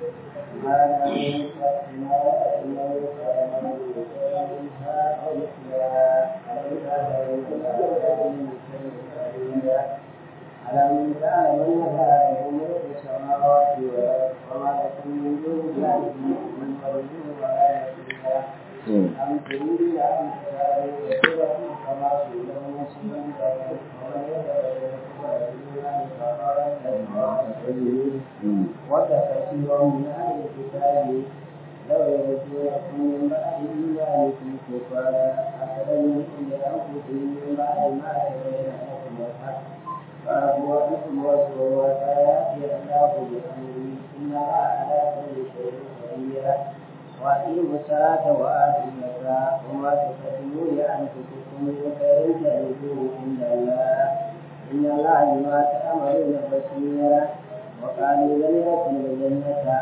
ألم تعلم أن الله له ملك السماوات والأرض وما لكم من دون الله من ولي ولا نصير أم تريدون أن تسألوا رسولكم كما سئل موسى من قبل ومن يتبع الرسول فإنه ود كثير من أهل الكتاب لو يردونكم من بعد إيمانكم كفارا أفلم يكن لأنفسهم من بعد ما تبين لكم الحق فأبوا عنكم واسروا فيأتي الله بأمره إن الله على كل شيء قدير وأقيموا الصلاة وآتوا الزكاة وما تقدموا لأنفسكم من خير تجدوه عند الله إن الله بما تعملون بصير وقالوا لن يدخل الجنة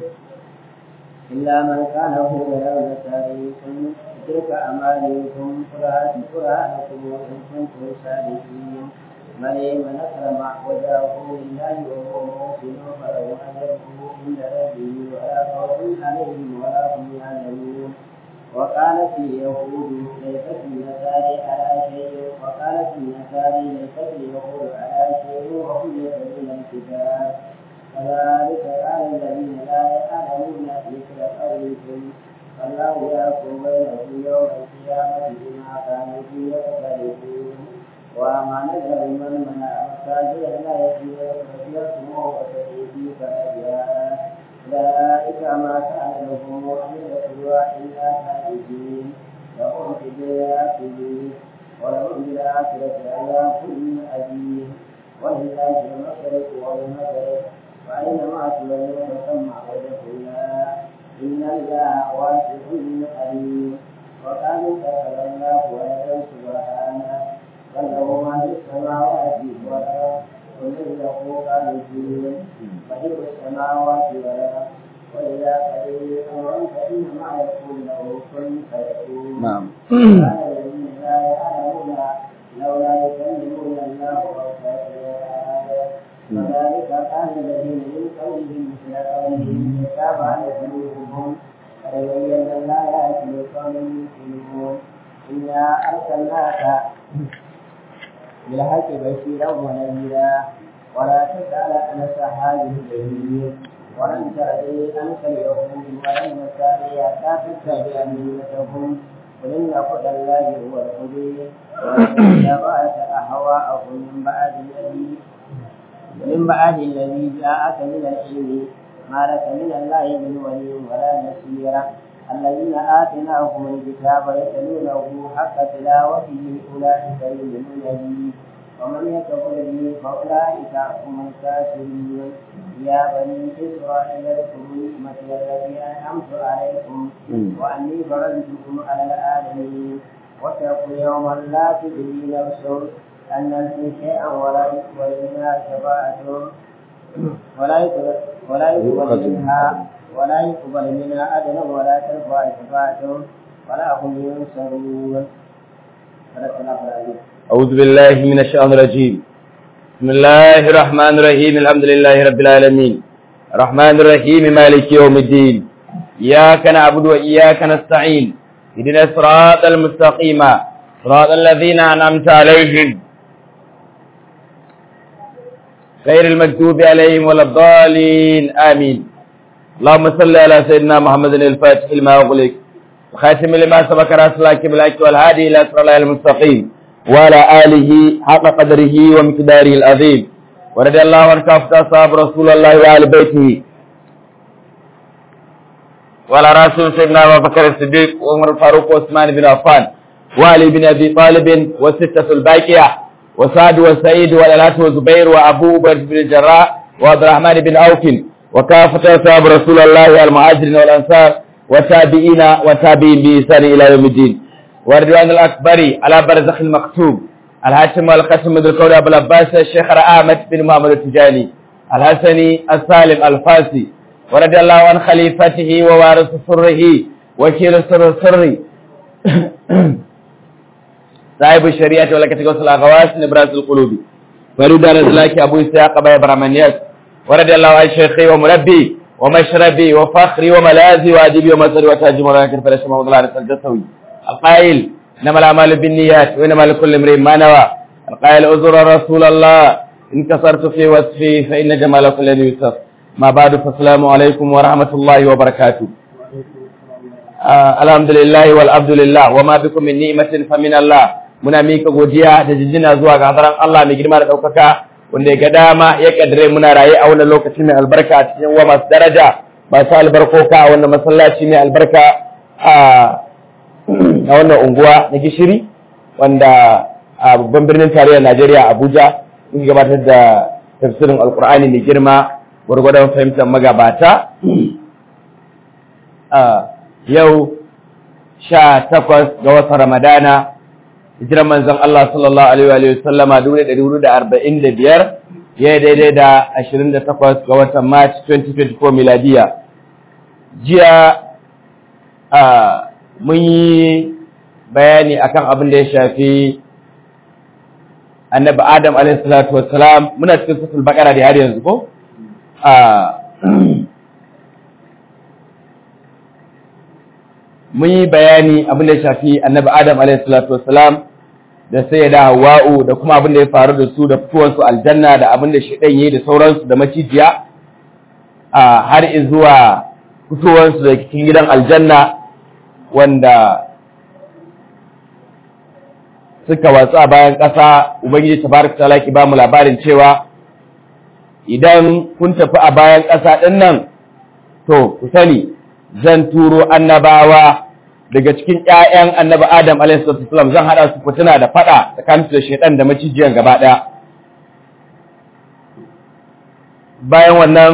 إلا من كان هودا أو نصاريكم تلك أمانيكم قرآن قرآنكم وإن كنتم صادقين من من أسلم وجهه لله وهو محسن فله أجره عند ربه ولا خوف عليهم ولا هم يحزنون وقالت اليهود ليست النصارى على شيء وقالت النصارى ليست اليهود على شيء وهم يتلون الكتاب كذلك قال الذين لا يعلمون مثل قولكم فالله يحكم بينهم يوم القيامة بما كانوا فيه يختلفون وما نزل من منع مساجد الله يسمعه وتأتي فأجاء أولئك ما كان لهم أن يدخلوا إلا خالدين لهم في الدنيا خزي ولهم في الآخرة عذاب أليم ولله المشرق والمغرب وأينما تولوا فثم وجه الله إن الله واسع عليم وقالوا اتخذ الله ولدا سبحانه بل له ما في السماوات والأرض ومن له قانتين بديع السماوات والأرض وإذا قضي أمرا فإنما يقول له كن فيكون نعم قال الذين لا يعلمون لولا يكلمون الله أو تأتي آية وذلك قال الذين من قولهم مثل قولهم تابع قلوبهم قد بينا الآيات لقوم يؤمنون إنا أرسلناك بالحق بشيرا ونذيرا ولا تسأل عن أصحاب الجحيم ولن تأتي أنت اليهود ولا النصارى حتى تتبع ملتهم قل إن هدى الله هو الهدي وإن اتبعت أهواءهم من بعد الذي من بعد الذي جاءك من العلم ما لك من الله من ولي ولا نصير الذين آتيناهم الكتاب يتلونه حق تلاوته أولئك يؤمنون به ومن يكفر به فأولئك هم الكافرون يا بني إسرائيل اذكروا نعمتي التي أنعمت عليكم وأني فرضتكم على العالمين واتقوا يوما لا تدري نفس أن نفسي شيئا ولا يقبل منها شفاعة ولا يقبل ولا يقبل منها ولا يقبل منها أدنى ولا ترفع شفاعة ولا هم ينصرون صدق الله العظيم أعوذ بالله من الشيطان الرجيم بسم الله الرحمن الرحيم الحمد لله رب العالمين الرحمن الرحيم مالك يوم الدين إياك نعبد وإياك نستعين اهدنا الصراط المستقيم صراط الذين أنعمت عليهم غير المكتوب عليهم ولا الضالين آمين اللهم صل على سيدنا محمد الفاتح لما أغلق وخاتم لما سبق راس لك بالحق والهادي إلى صراط الله المستقيم وعلى آله حق قدره ومقداره العظيم ورضي الله عن كافة أصحاب رسول الله وآل بيته وعلى رسول سيدنا أبو بكر الصديق وعمر الفاروق وعثمان بن عفان وعلي بن أبي طالب والستة الباقية وسعد وسعيد والألات وزبير وأبو بكر بن الجراح وعبد الرحمن بن عوف وكافة أصحاب رسول الله المهاجرين والأنصار والتابعين والتابعين بإحسان إلى يوم الدين والرضوان الأكبر على برزخ المكتوب الهاشم والقسم من القول أبو العباس الشيخ أحمد بن محمد التجاني الحسني السالم الفاسي ورضي الله عن خليفته ووارث سره وكيل سر السر صاحب الشريعة ولكن وصل الأغواس نبراس القلوب فريد الأزلاك أبو إسحاق أبا إبراهيم ورضي الله عن شيخي ومربي ومشربي وفخري وملاذي وأدبي ومصري وتاج مراكب فلا شمع وضلع رسال جسوي القائل إنما الأعمال بالنيات وإنما لكل امرئ ما نوى القائل أزر رسول الله إن كسرت في وصفي فإن جمال كل يوسف ما بعد فالسلام عليكم ورحمة الله وبركاته آه الحمد لله والعبد لله وما بكم من نعمة فمن الله muna mika godiya da jinjina zuwa ga hadaran Allah mai girma da ɗaukaka wanda ya ga dama ya kaddare muna raye a wannan lokaci mai albarka a cikin wa masu daraja masu albarkoka a wannan masallaci mai albarka a wannan unguwa na gishiri wanda a babban birnin tarayyar Najeriya Abuja muke gabatar da tafsirin Alkur'ani mai girma gwargwadon fahimtar magabata yau sha takwas ga watan Ramadana hijiran manzon Allah sallallahu alaihi wa sallama dubu ɗari hudu da arba'in da biyar ya yi daidai da ashirin da takwas ga watan March 2024 miladiya jiya mun yi bayani akan abin da ya shafi annabi Adam alaihi salatu wassalam muna cikin suratul baqara da har yanzu ko mun yi bayani abin da ya shafi annabi Adam alaihi salatu wassalam da sai da Hawwa'u da kuma abin da ya faru da su da fitowar su aljanna da abin da shedan yayi da sauransu da macijiya a har zuwa fitowar su da cikin gidan aljanna wanda suka watsa bayan ƙasa ubangiji tabaraka ta'ala ki ba mu labarin cewa idan kun tafi a bayan ƙasa din nan to ku sani zan turo annabawa daga cikin ƴaƴan annabi Adam alaihi salam zan hada su fitina da fada tsakanin da shaytan da macijiyan gaba daya bayan wannan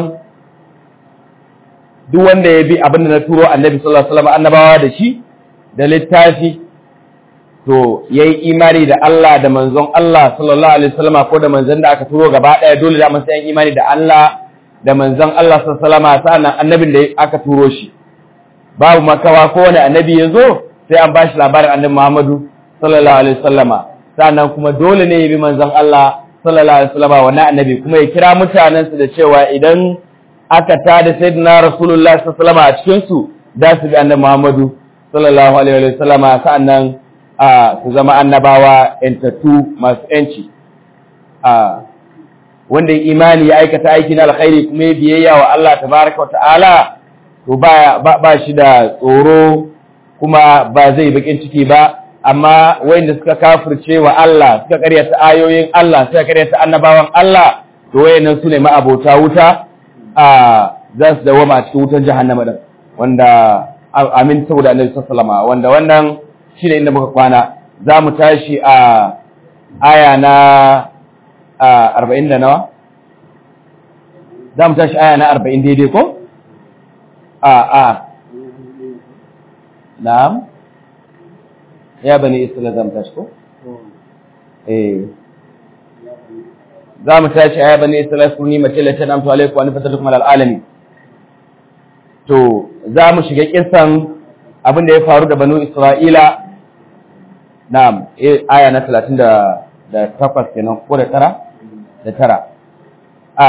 duk wanda ya bi abin da na turo annabi sallallahu alaihi wasallam annabawa da shi da littafi to yayi imani da Allah da manzon Allah sallallahu alaihi wasallam ko da manzon da aka turo gaba daya dole da mun san imani da Allah da manzon Allah sallallahu alaihi wasallam sannan annabin da aka turo shi babu makawa ko wani annabi ya zo sai an bashi labarin annabi Muhammadu sallallahu alaihi wasallama sannan kuma dole ne ya bi manzon Allah sallallahu alaihi wasallama wannan annabi kuma ya kira mutanensu da cewa idan aka tada sayyidina rasulullahi sallallahu alaihi wasallama a cikin su da su bi annabi Muhammadu sallallahu alaihi wasallama sannan a su zama annabawa yantattu masu yanci a wanda imani ya aikata aiki na alkhairi kuma ya biyayya wa Allah tabaraka wa ta'ala to ba ba shi da tsoro kuma ba zai bakin ciki ba amma wanda suka kafirce wa Allah suka karyata ayoyin Allah suka karyata annabawan Allah to wayannan su ne ma'abota wuta a za su dawo a cikin wutar jahannama din wanda amin saboda Annabi sallallahu alaihi wasallam wanda wannan shine inda muka kwana za mu tashi a aya na 40 da nawa za mu tashi aya na 40 daidai ko a a na'am ya bani isra'ila za mu tashi ko eh za mu tashi aya bani isra'ila su ni mace latan amtu alaikum wa nafatukum alal alamin to za mu shiga kisan abin da ya faru da banu isra'ila na'am eh aya na 30 da da takwas kenan ko da tara da tara a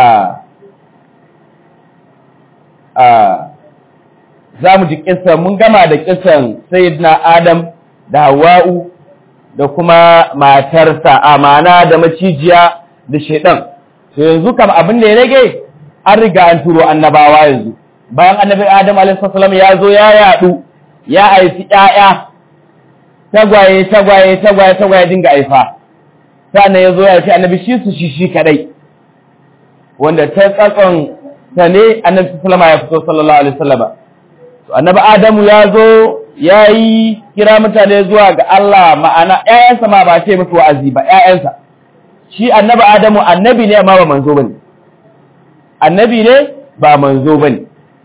a za mu ji kisan mun gama da kisan sayyidina adam da hawa'u da kuma matarsa amana da macijiya da shedan to yanzu kam abin da ya rage an riga an turo annabawa yanzu bayan annabi adam alaihi salam ya zo ya yadu ya haifi ƴaƴa tagwaye tagwaye tagwaye tagwaye dinga aifa sannan ya zo ya haifi annabi shi su shi shi kadai wanda ta tsatson ta ne annabi sallama ya fito sallallahu alaihi wasallam to annabi adamu ya zo ya yi kira mutane zuwa ga Allah ma'ana ƴaƴansa ma ba ce musu wa'azi ba ƴaƴansa shi annabi adamu annabi ne amma ba manzo bane annabi ne ba manzo bane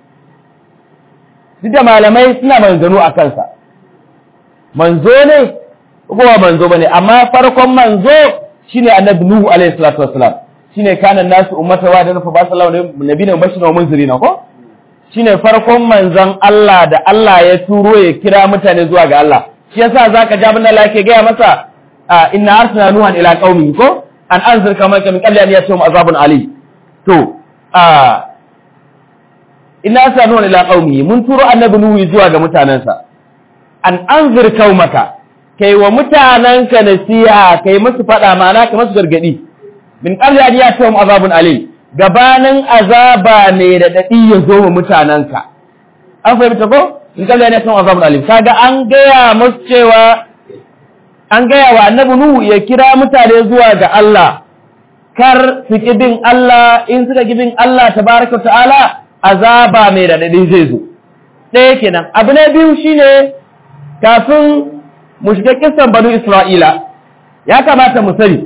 duk da malamai suna manzano a kansa manzo ne ko ba manzo bane amma farkon manzo shine annabi nuhu alaihi salatu wassalam shine kana nasu ummata wa da nufa ba sallallahu nabiyina mubashirin wa munzirina ko shine farkon manzon Allah da Allah ya turo ya kira mutane zuwa ga Allah shi yasa zaka ji abin da Allah yake gaya masa inna arsalna nuhan ila qaumi ko an anzir kama min qabli an yasum azabun ali to inna sanu ila qaumi mun turo annabi nuhu zuwa ga mutanansa an anzir qaumaka kai wa mutananka nasiha kai musu fada ma'ana kai musu gargadi min qabli an yatahum azabun alim gabanin azaba ne da dadi ya zo wa mutananka an fahimta ko in qabli an yatahum azabun alim kaga an gaya musu cewa an gaya wa annabi nuhu ya kira mutane zuwa ga Allah kar su bin Allah in suka bin Allah tabaraka ta'ala azaba mai radadi zai zo ɗaya kenan abu na biyu shine kafin mu shiga kissan banu Isra'ila ya kamata mu sani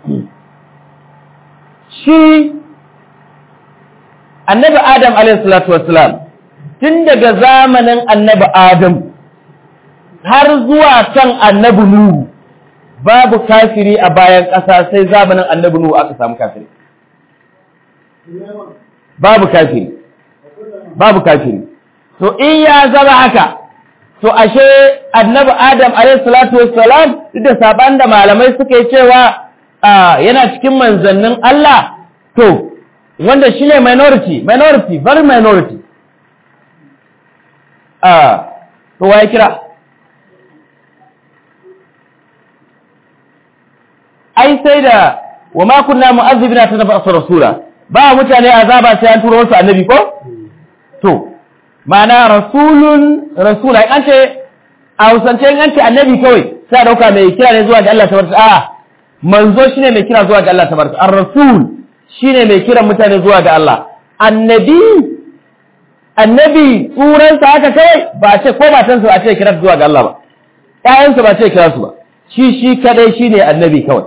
shi annabi Adam alaihi salatu wassalam tun daga zamanin annabi Adam har zuwa kan annabi Nuhu babu kafiri a bayan ƙasa sai zamanin annabi Nuhu aka samu kafiri babu kafiri babu kafiri to in ya zama haka to ashe annabi Adam alayhi salatu wassalam duk da saban da malamai suka yi cewa yana cikin manzannin Allah to wanda shine minority minority very minority ah to waye kira ai sai da wa ma kunna mu'azzibina ta nafa rasula ba mutane azaba sai an turo wasu annabi ko to ma'ana rasulun rasula an ce a hausance an ce annabi kawai sai a dauka mai kira ne zuwa ga Allah tabaraka a manzo shine mai kira zuwa ga Allah tabaraka ar-rasul shine mai kira mutane zuwa ga Allah annabi annabi tsuransa haka kawai ba a ce ko matansa ba a ce kira zuwa ga Allah ba ƴaƴansa ba a ce kira su ba shi shi kadai shine annabi kawai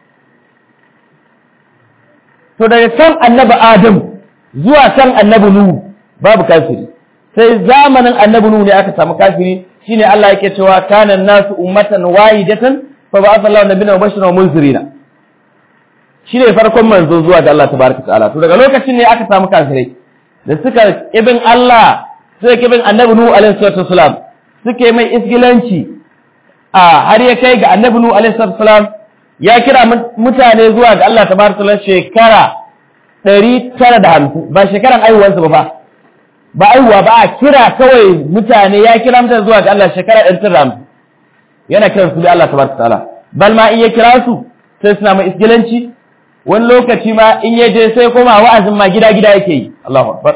to daga kan annabi Adam zuwa kan annabi Nuhu babu kafiri sai zamanin annabi Nuhu ne aka samu kafiri shine Allah yake cewa kana nasu ummatan wahidatan fa ba'atha Allahu nabiyyan mubashiran wa munzirina shine farkon manzo zuwa ga Allah tabaraka ta'ala to daga lokacin ne aka samu kafirai da suka ibin Allah suka ibin annabi Nuhu alaihi salatu wasalam suke mai isgilanci a har ya kai ga annabi Nuhu alaihi salatu wasalam ya kira mutane zuwa ga Allah tabaraka ta'ala shekara 950 ba shekaran aihuwansa ba fa ba aihuwa ba a kira kawai mutane ya kira mutane zuwa ga Allah shekara 950 yana kiran su da Allah tabaraka ta'ala bal ma in ya kira su sai suna mai isgilanci wani lokaci ma in ya je sai koma wa'azin ma gida gida yake yi Allahu akbar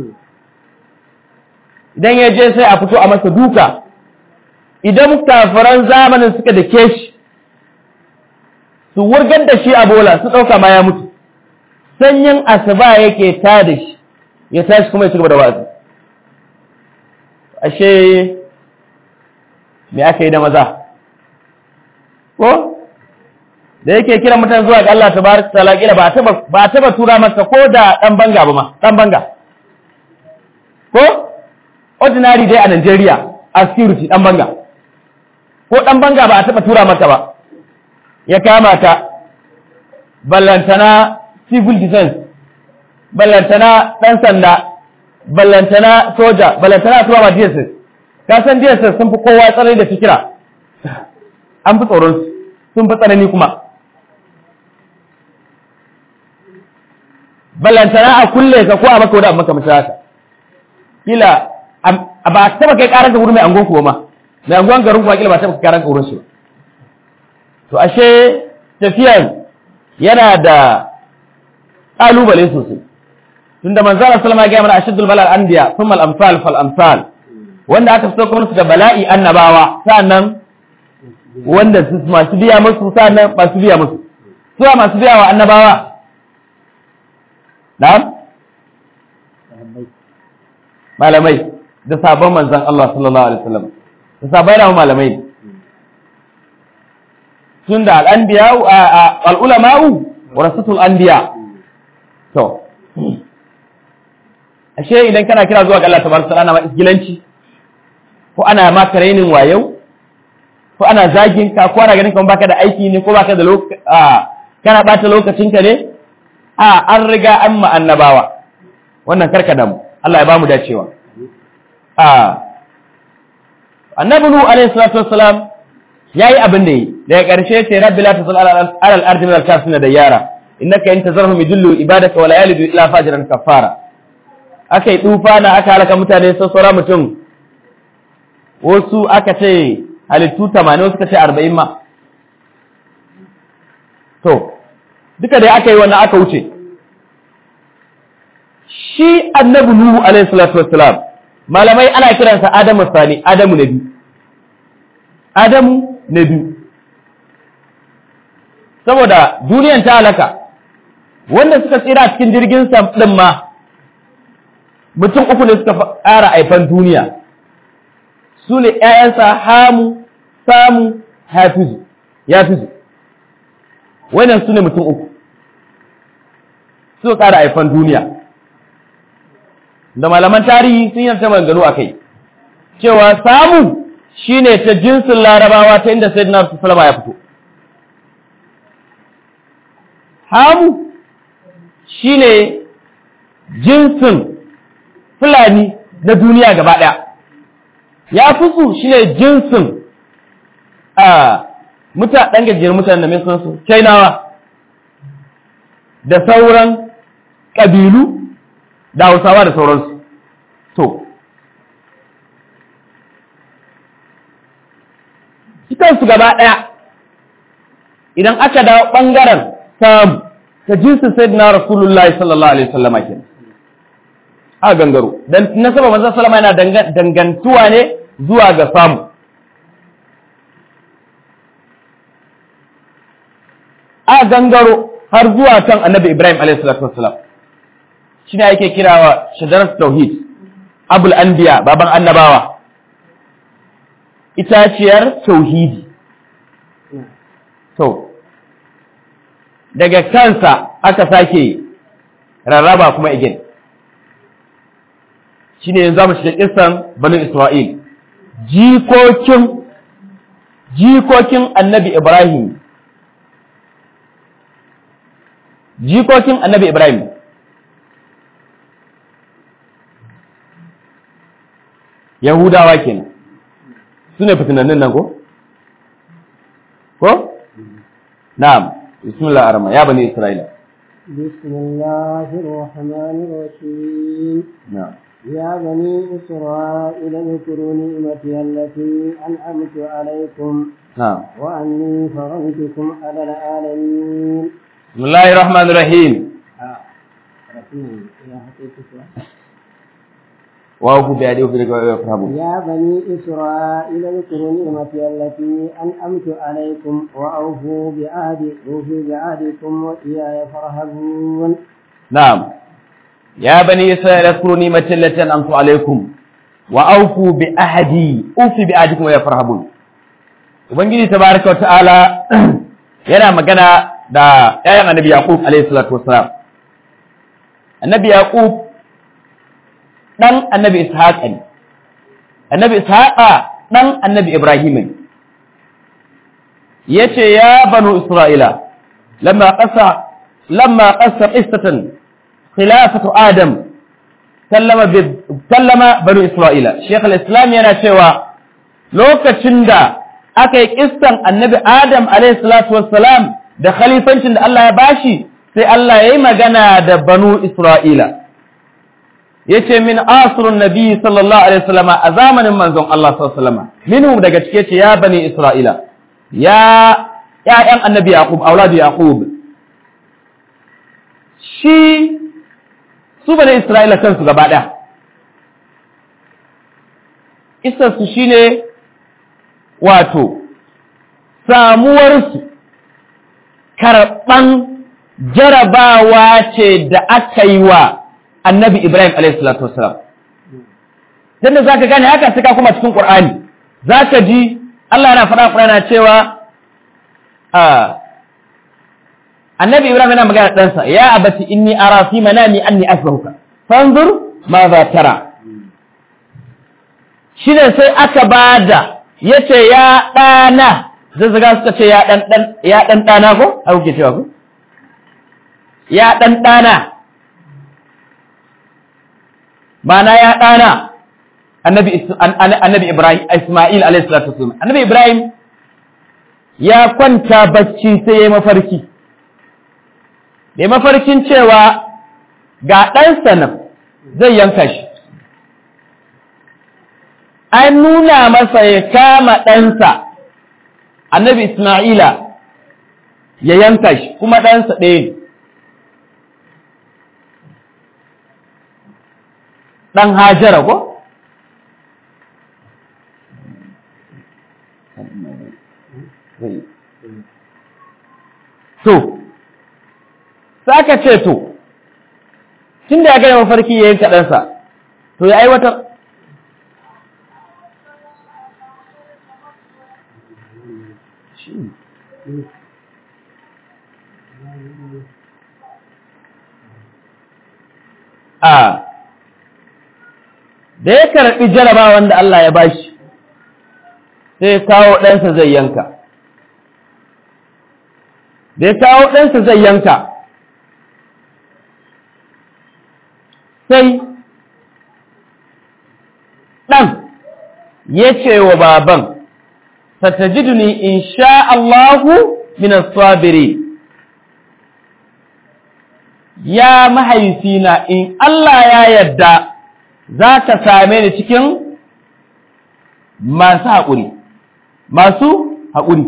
idan ya je sai a fito a masa duka idan kafiran zamanin suka da shi su wurgar da shi a bola su ɗauka ma ya mutu sanyin asuba yake ta da shi ya tashi kuma ya ci gaba da wa'azi ashe me aka yi da maza ko da yake kiran mutane zuwa ga Allah tabaraka taala kila ba taba ba taba tura masa ko da dan banga ba ma dan banga ko ordinary dai a Nigeria a security dan banga ko dan banga ba a taba tura masa ba ya kama ta ballantana civil defense ballantana dan sanda ballantana soja ballantana tura ma DSS ka san DSS sun fi kowa tsanani da fikira an fi tsoron su sun fi tsanani kuma ballantana a kulle ka ko a maka wani abu maka mace haka kila a ba taba kai karan ka wurin mai angon kuwa ma mai angon garin kuwa kila ba taba kai karan ka wurin shi to ashe tafiyan yana da kalubale sosai tunda manzala sallama ya gaya mana ashaddul balal anbiya thumma al amsal fal amsal wanda aka fito kuma su da bala'i annabawa sannan wanda su masu biya musu sannan masu biya musu suwa masu biya wa annabawa na'am malamai da sabon manzan Allah sallallahu alaihi wasallam da sabai da malamai tun da al'anbiya al'ulama'u warasatul anbiya to ashe idan kana kira zuwa ga Allah tabaraka ta'ala ma isgilanci ko ana ma training wayau ko ana zagin ka ko ana ganin kamar baka da aiki ne ko baka da lokaci kana bata lokacin ka ne a an riga an ma annabawa wannan karka damu Allah ya bamu dacewa a annabi nu alaihi salatu wassalam yayi abin da yi daga karshe ce rabbi la tazal ala al-ardi min al-kafirin da yara innaka in tazarhum yudillu ibadaka wa la yalidu illa fajran kafara aka yi tufa na aka halaka mutane sassora mutum wasu aka ce halittu tamanin wasu aka ce arba'in ma to duka dai aka yi wannan aka wuce shi annabi nuhu alaihi salatu wassalam malamai ana kiransa adamu sani adamu na biyu adamu na biyu saboda duniyan ta halaka wanda suka tsira cikin jirgin sam din ma mutum uku ne suka ƙara aifan duniya su ne ‘ya'yansa hamu samu hafizu ya fizu wannan su ne mutum uku suka ƙara aifan duniya da malaman tarihi sun yi ta maganganu a kai cewa samu shine ta jinsin larabawa ta inda sayyidina salama ya fito hamu shine jinsin fulani na duniya gaba ɗaya ya fi su shine jinsin a muta ɗan gajiyar mutanen da mai sunansu chainawa da sauran ƙabilu da hausawa da sauransu to su gaba ɗaya idan aka dawo ɓangaren samu ta jinsin sayyidina rasulullahi sallallahu alaihi wasallam kenan a gangaro dan nasaba manzon sallama yana dangantuwa ne zuwa ga samu a gangaro har zuwa kan annabi ibrahim alaihi salatu wassalam shine yake kirawa shadarat tauhid abul anbiya baban annabawa itaciyar tauhidi to daga kansa aka sake rarraba kuma igin shi ne yanzu mu shiga kisan banu isra'il jikokin jikokin annabi ibrahim jikokin annabi ibrahim yahudawa kenan su ne fitinannin nan ko? ko? na'am bismillah arama ya bani isra'ila بسم الله الرحمن الرحيم na'am يا بني إسرائيل اذكروا نعمتي التي أنعمت عليكم na'am وأني فضلتكم على العالمين bismillahir rahmanir rahim آه. رسول يا حقيقة wa ku bi adi ku bi yafhamu يا بني إسرائيل اذكروا نعمتي التي أنعمت عليكم وأوفوا بعهدي أوفوا بعهدكم وإياي فارهبون na'am ya bani isra'ila اذكروا نعمتي التي انعمت عليكم واوفوا بعهدي اوفي بعهدكم ويا فرحبون ubangiji tabaraka wa ta'ala yana magana da ƴaƴan annabi yaqub alayhi salatu wassalam annabi yaqub dan annabi ishaq ne annabi ishaq dan annabi ibrahim ne yace ya banu isra'ila lamma qasa lamma qasa qissatan khilafatu adam sallama bi sallama banu isra'ila shaykh al-islam yana cewa lokacin da aka yi kissan annabi adam alayhi salatu wassalam da khalifancin da Allah ya bashi sai Allah ya yi magana da banu isra'ila yace min asrun nabi sallallahu alaihi wasallam a zamanin manzon Allah sallallahu alaihi wasallam minhum daga cike ce ya bani isra'ila ya ya'yan annabi yaqub auladu yaqub shi su bani isra'ila kansu gaba daya su shine wato samuwarsu karɓan jarabawa ce da aka yi wa annabi Ibrahim alaihissalatu wassalam dan da zaka gane haka sai ka kuma cikin Qur'ani zaka ji Allah yana faɗa Qur'ani cewa annabi Ibrahim yana magana ɗansa ya abati inni ara fi manami anni asbahuka fanzur ma za tara shine sai aka bada yace ya ɗana zazzaga suka ce ya ɗan ɗan ya ɗan ɗana ko a kuke cewa ko ya ɗan ɗana Mana ya ɗana annabi annabi Ibrahim Isma'il alayhi salatu wasallam annabi Ibrahim ya kwanta bacci sai ya mafarki ya mafarkin cewa ga ɗansa nan zai yanka shi an nuna masa ya kama ɗansa annabi Ismaila ya yanka shi kuma ɗansa ɗaya ne ɗan hajara ko? To, saka ce to, tun da ya gaya mafarki ya yanka ɗansa, to ya aiwatar. A, da ya karɓi jaraba wanda Allah ya bashi, sai kawo ɗansa zai yanka. Da ya kawo ɗansa zai yanka, sai ɗan ya ce wa baban, satajiduni in sha Allahu minas sabiri ya mahaifina in Allah ya yadda za ka same ni cikin masu haƙuri, masu haƙuri.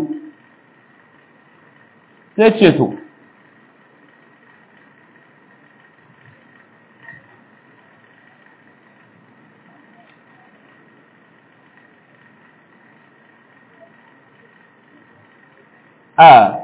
Sai ce to, a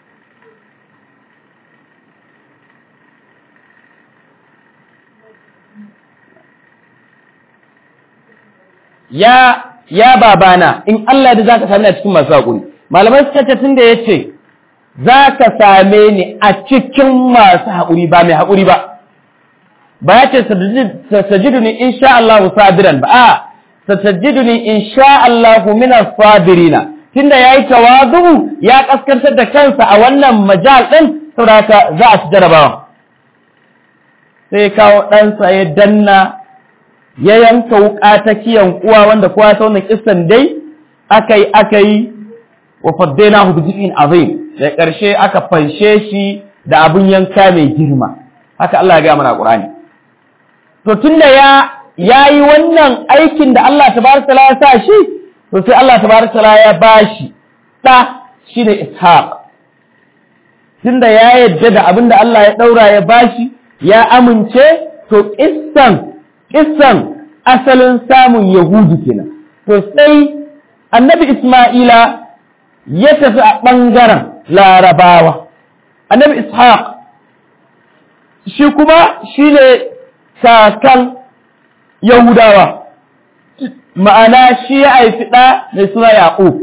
ya ya babana in Allah da zaka same ni a cikin masu hakuri malamai suka ce tunda yace zaka same ni a cikin masu hakuri ba mai hakuri ba ba ya ce sajiduni insha Allah sabiran ba a satajiduni insha Allah min as-sabirina tunda yayi tawadu ya kaskantar da kansa a wannan majal din saboda za a ci jarabawa sai kawo ɗansa ya danna ya yanka wuka ta kiyan uwa wanda kowa ta wannan kissan dai akai akai wa faddainahu bi jiz'in azim da ƙarshe aka fanshe shi da abun yanka mai girma haka Allah ya ga mana Qur'ani to tunda ya yayi wannan aikin da Allah tabaraka ya sa shi to sai Allah tabaraka ya bashi da shine Ishaq tunda ya yadda da abin da Allah ya daura ya bashi ya amince to kissan kissan asalin samun Yahudu kenan to sai annabi Isma'ila ya tafi a ɓangaren larabawa annabi Ishaq shi kuma shi ne kakan Yahudawa ma'ana shi ya haifi ɗa mai suna Yaƙub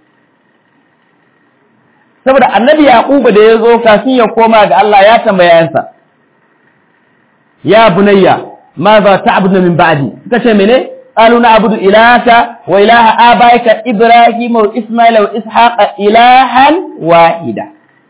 saboda annabi Yaƙuba da ya zo kafin ya koma ga Allah ya tambayansa ya bunayya ma za ta abu min ba'di suka ce mene قالوا نعبد إلهك وإله آبائك إبراهيم وإسماعيل وإسحاق إلها واحدا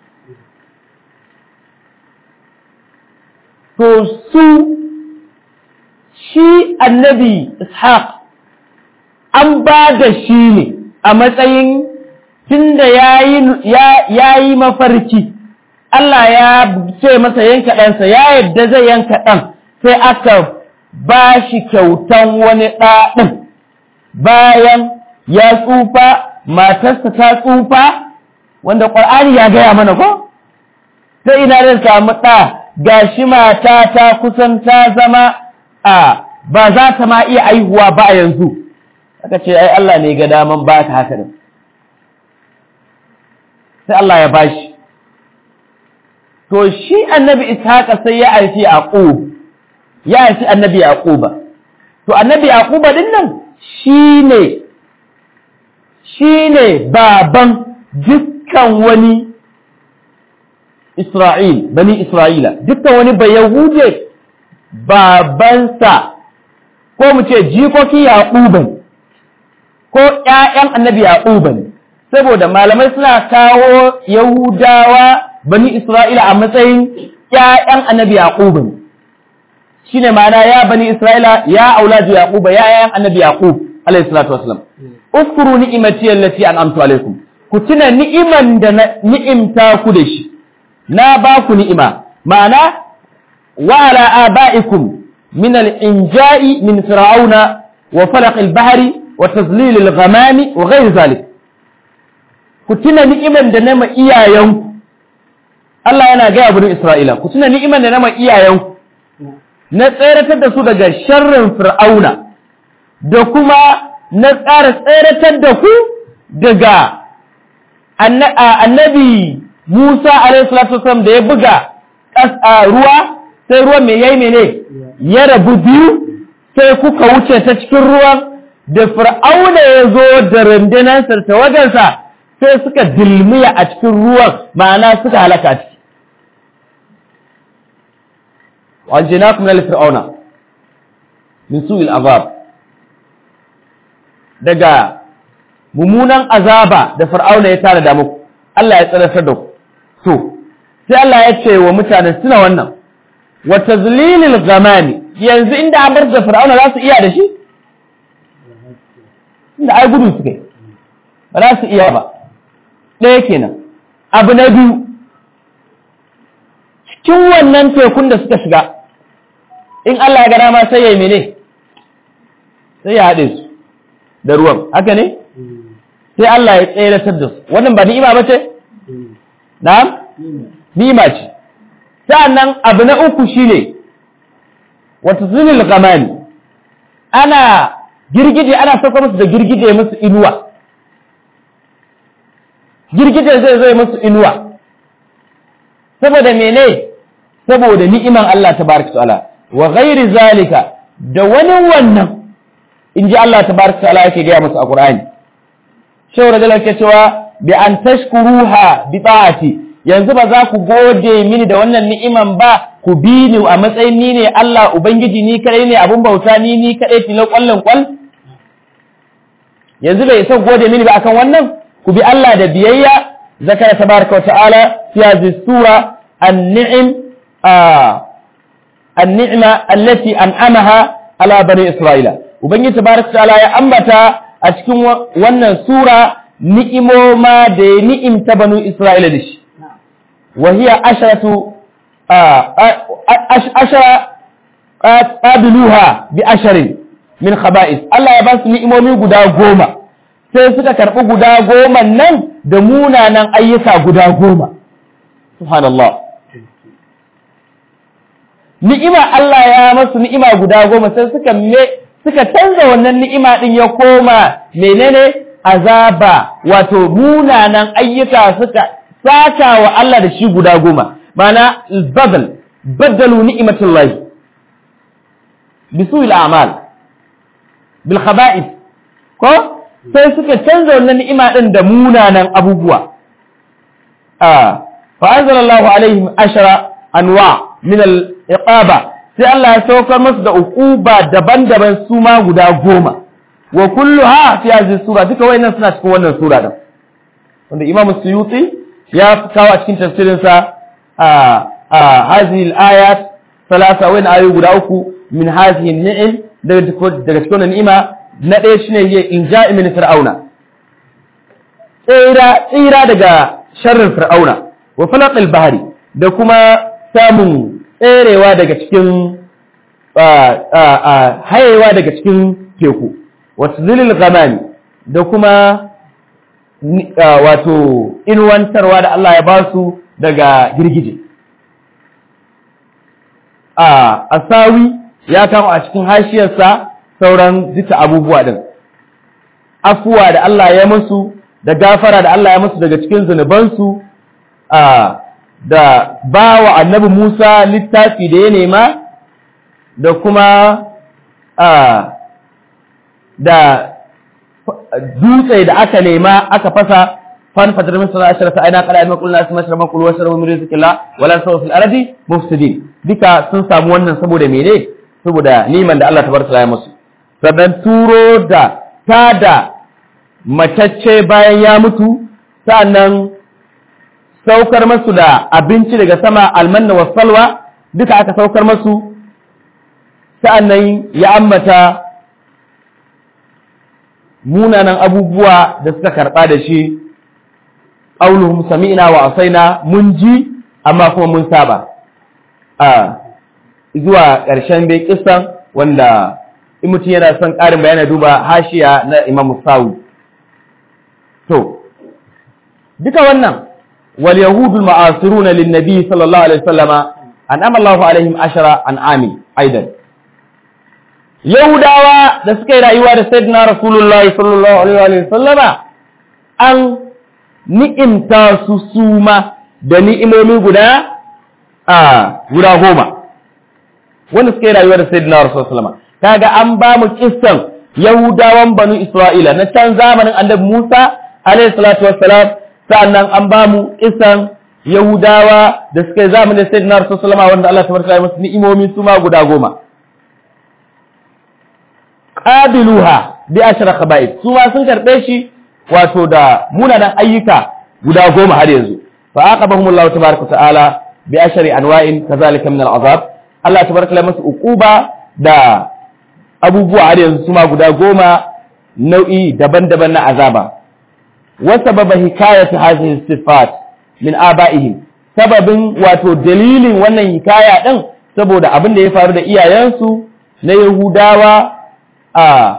to su shi annabi ishaq an ba da shi ne a matsayin tunda ya yi mafarki Allah ya ce masa yanka ɗansa ya yadda zai yanka ɗan sai aka ba shi kyautan wani ɗaɗin bayan ya tsufa matarsa ta tsufa wanda ƙwar'ani ya gaya mana ko? ta ina zai samu ɗa ga shi mata ta kusan ta zama a ba za ta ma iya aihuwa ba a yanzu aka ce ai Allah ne ga daman ba ta haka din sai Allah ya bashi to shi annabi ishaqa sai ya aiki yaqub ya haifi annabi yaquba to annabi yaquba din nan shine shine baban dukkan wani Isra'il bani Isra'ila dukkan wani bayahude babansa ko mu ce jikokin yaquban ko ƴaƴan annabi yaquban saboda malamai suna kawo yahudawa bani Isra'ila a matsayin ƴaƴan annabi yaquban shine ma'ana ya bani isra'ila ya auladu yaquba ya yayan annabi yaqub alayhi salatu wasalam uskuru ni'imati allati an'amtu alaykum ku tuna ni'iman da ni'imta ku da shi na ba ku ni'ima ma'ana wa ala abaikum min al-inja'i min fir'auna wa falaq al-bahri wa tazlil al-ghamami wa ghayr zalik ku tuna ni'iman da nama iyayenku Allah yana gaya burin Isra'ila ku tuna ni'iman da nama iyayenku na tseratar da su daga sharrin fir'auna da kuma na tsara tseratar da ku daga annabi Musa alaihi salatu wasallam da ya buga ruwa sai ruwan mai yayi mene ya rabu biyu sai kuka wuce ta cikin ruwan da fir'auna ya zo da rundunansa ta wajensa sai suka dilmiya a cikin ruwan ma'ana suka halaka ciki وأنجيناكم من فرعون من سوء العذاب daga mummunan azaba da fir'auna ya tara da muku Allah ya tsarafar da ku to sai Allah ya ce wa mutanen suna wannan wa tazlilil ghamami yanzu inda an bar da fir'auna za su iya da shi inda ai gudu suka yi ba za su iya ba ɗaya kenan abu na biyu cikin wannan tekun da suka shiga in Allah ya gada ma sai ya yi mene sai ya haɗe su da ruwan haka ne sai Allah ya tseratar da su wannan ba ni'ima ba ce na'am ni'ima ce sa'annan abu na uku shine wata zunil gamani ana girgije ana sauka musu da girgije musu inuwa girgije zai zai musu inuwa saboda mene saboda ni'iman Allah tabaraka ta'ala wa ghairi zalika da wani wannan in ji Allah tabaraka ta'ala yake gaya musu a Qur'ani shehu radiyallahu ke cewa bi an tashkuruha bi ta'ati yanzu ba za ku gode mini da wannan ni'iman ba ku bi ni a matsayin ni ne Allah ubangiji ni kadai ne abun bauta ni ni kadai tilo kwallon kwal yanzu bai son gode mini ba akan wannan ku bi Allah da biyayya zakara tabaraka wa ta'ala fi hadhihi sura an-ni'im an-ni'ma allati an'amaha ala bani isra'ila ubangiji tabaraka ta'ala ya ambata a cikin wannan sura ni'imoma da ya ni'imta banu isra'ila da shi wa hiya asharatu ashara qabiluha bi asharin min khaba'is Allah ya ba su ni'imomi guda goma sai suka karɓi guda goma nan da munanan ayyuka guda goma subhanallah ni'ima Allah ya masu ni'ima guda goma sai suka me suka canza wannan ni'ima din ya koma menene azaba wato munanan ayyuka suka saka wa Allah da shi guda goma mana badal badalu ni'matullahi bisu'il a'mal bil khaba'ith ko sai suka canza wannan ni'ima din da munanan abubuwa ah fa anzalallahu alaihim ashara anwa min al iqaba sai Allah ya saukar musu da uquba daban-daban su ma guda goma wa kulluha fi hadhihi sura duka wayannan suna cikin wannan sura din wanda Imam Suyuti ya kawo a cikin tafsirin sa a a hadhihi al-ayat salasa wayan ayoyi guda uku min hadhihi an-ni'im daga daga cikin wannan ni'ima na ɗaya shine ya inja'i min fir'auna tsira tsira daga sharrin fir'auna wa falaqil bahri da kuma samun tserewa daga cikin hayewa daga cikin teku wasu zilil gamani da kuma wato inuwantarwa da Allah ya ba su daga girgije a asawi ya kama a cikin hashiyarsa sauran zita abubuwa din afuwa da Allah ya musu da gafara da Allah ya musu daga cikin zunubansu a da ba wa annabi Musa littafi da ya nema da kuma da dutse da aka nema aka fasa fan fatar min sana ashara aina qala ayma qulna asma shara kul wa shara min rizqillah wala sawu fil ardi mufsidin duka sun samu wannan saboda mene saboda niman da Allah tabaraka ya musu sannan turo da tada matacce bayan ya mutu sannan saukar masu da abinci daga sama almanna wa salwa duka aka saukar masu sa'annan ya ambata munanan abubuwa da suka karɓa da shi ƙauluhum sami'na wa asaina mun ji amma kuma mun saba a zuwa ƙarshen dai kisan wanda in mutum yana son ƙarin bayani duba hashiya na Imam Sawu to duka wannan wal yahudul ma'asiruna lin nabi sallallahu alaihi wasallama an amallahu alaihim ashara an ami aidan yahudawa da suka yi rayuwa da sayyidina rasulullahi sallallahu alaihi wasallama an ni'imta su suma da ni'imomi guda a guda goma wanda suka yi rayuwa da sayyidina rasulullahi sallallahu alaihi wasallama kaga an ba mu kissan yahudawan banu isra'ila na can zamanin annabi musa alaihi salatu wassalam sa'annan an ba mu kissan yahudawa da suka yi zamanin sayyidina rasulullahi sallallahu alaihi wanda Allah tabaraka ya musu ni'imomi su ma guda goma qabiluha bi ashra khaba'ith su ma sun karbe shi wato da munanan ayyuka guda goma har yanzu fa aqabahum Allah tabaraka ta'ala bi ashri anwa'in kazalika min al'azab Allah tabaraka ya musu uquba da abubuwa har yanzu su ma guda goma nau'i daban-daban na azaba wa sababa hikayatu hadhihi sifat min aba'ihim sababin wato dalilin wannan hikaya din saboda abin da ya faru da iyayensu na Yahudawa a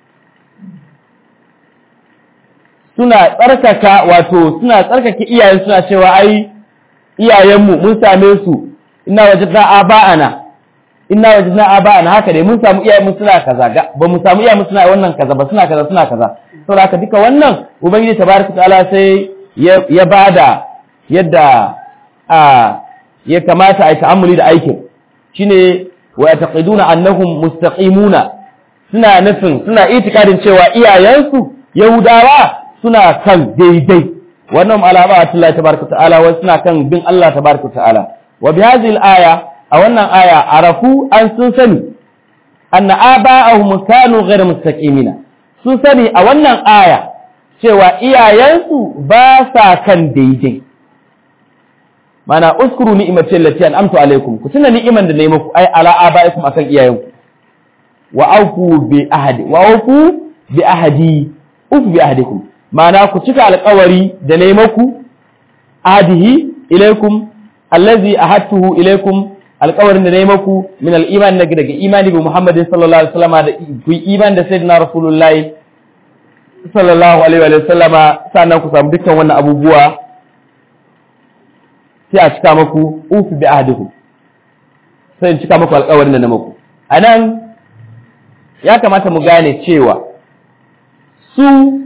suna tsarkaka wato suna tsarkake iyayen suna cewa ai iyayenmu mun same su ina wajadna aba'ana ina wajadna aba'ana haka dai mun samu iyayenmu suna kaza ba mu samu iyayenmu suna wannan kaza ba suna kaza suna kaza saboda haka duka wannan ubangiji tabaraka ta'ala sai ya bada yadda a ya kamata a yi ta'ammuli da aikin shine wa yataqiduna annahum mustaqimuna suna nufin suna itikadin cewa iyayensu yahudawa suna kan daidai wannan alama a Allah tabaraka ta'ala wa suna kan bin Allah tabaraka ta'ala wa bi hadhihi al-aya a wannan aya arafu an sun sani anna aba'ahum kanu ghayr mustaqimina sun sani a wannan aya cewa iyayensu ba sa kan daidai mana uskuru ni'imati allati an'amtu alaikum ku tuna ni'iman da nayi muku ai ala abaikum akan iyayenku wa aufu bi ahadi wa aufu bi ahadi ufu bi ahadikum mana ku cika alƙawari da nayi muku ahdihi ilaikum allazi ahadtuhu ilaikum alƙawarin da nayi muku min al-iman daga daga imani bi Muhammadin sallallahu alaihi wasallama da ku iman da sayyidina rasulullahi sallallahu alaihi wa sallama sannan ku samu dukkan wannan abubuwa sai a cika maku ufi bi ahdikum sai in cika maku alƙawarin da na maku anan ya kamata mu gane cewa su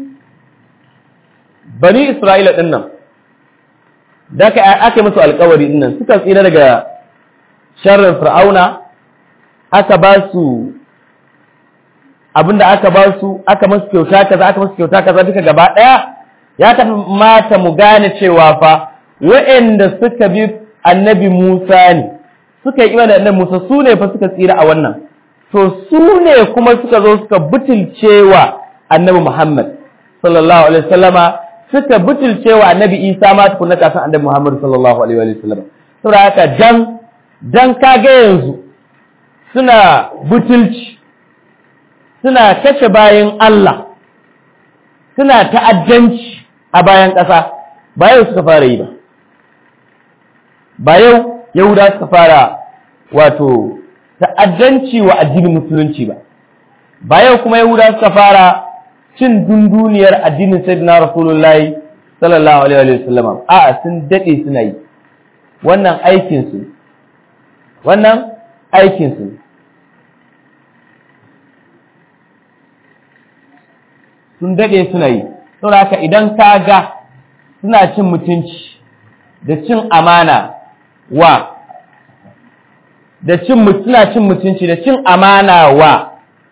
bani Isra'ila din nan da aka aka musu alƙawari din nan suka tsira daga sharrin fir'auna aka ba su abinda aka ba su aka musu kyauta kaza aka musu kyauta kaza duka gaba daya ya kamata mu gane cewa fa wa'anda suka bi annabi Musa ne suka yi imani da annabi Musa su ne fa suka tsira a wannan to su ne kuma suka zo suka butulcewa annabi Muhammad sallallahu alaihi wasallama suka butulcewa annabi Isa ma tukunna kafin annabi Muhammad sallallahu alaihi wasallama saboda haka dan dan kage yanzu suna butulci suna kashe bayan Allah suna ta'addanci a bayan ƙasa ba yau suka fara yi ba ba yau yahuda suka fara wato ta'addanci wa addinin musulunci ba ba yau kuma yahuda suka fara cin dunduniyar addinin sayyidina rasulullahi sallallahu alaihi wa sallam a'a sun dade suna yi wannan aikin su wannan aikin su sun daɗe suna yi saboda haka idan ka ga suna cin mutunci da cin amana wa da cin suna cin mutunci da cin amana wa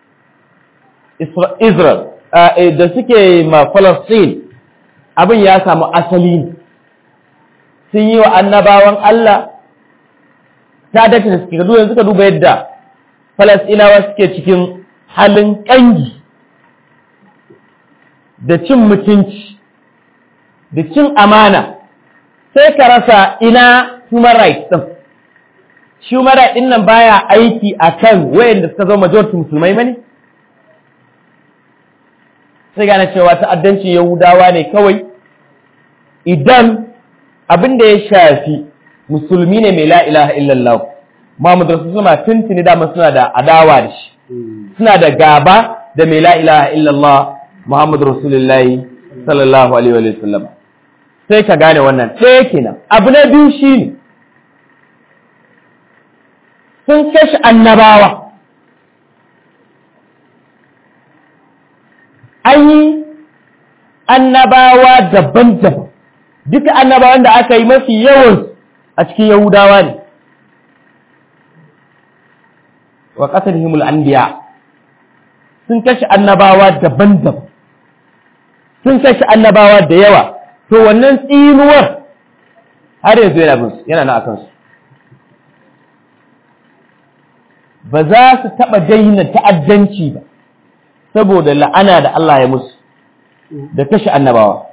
Israel da suke ma Palestine abin ya samu asali sun yi wa annabawan Allah ta dace da suke yanzu suka duba yadda Falastinawa suke cikin halin ƙangi da cin mutunci da cin amana sai ka rasa ina human rights din human rights din nan baya aiki akan wayanda suka zama majority musulmai bane sai gane cewa ta'addancin yahudawa ne kawai idan abin da ya shafi musulmi ne mai la ilaha illallah Muhammad Rasulullah tuntuni dama suna da adawa da shi suna da gaba da mai la ilaha illallah Muhammad Rasulullahi sallallahu alaihi wa sallam sai ka gane wannan ɗaya kenan abu na biyu shine sun kashe annabawa an yi annabawa daban-daban duka annabawan da aka yi mafi yawan a cikin yahudawa ne wa ƙasar himul anbiya sun kashe annabawa daban-daban sun kashe annabawa da yawa to wannan tsinuwar har yanzu yana bin yana na akan su ba za su taɓa daina ta'addanci ba saboda la'ana da Allah ya musu da kashe annabawa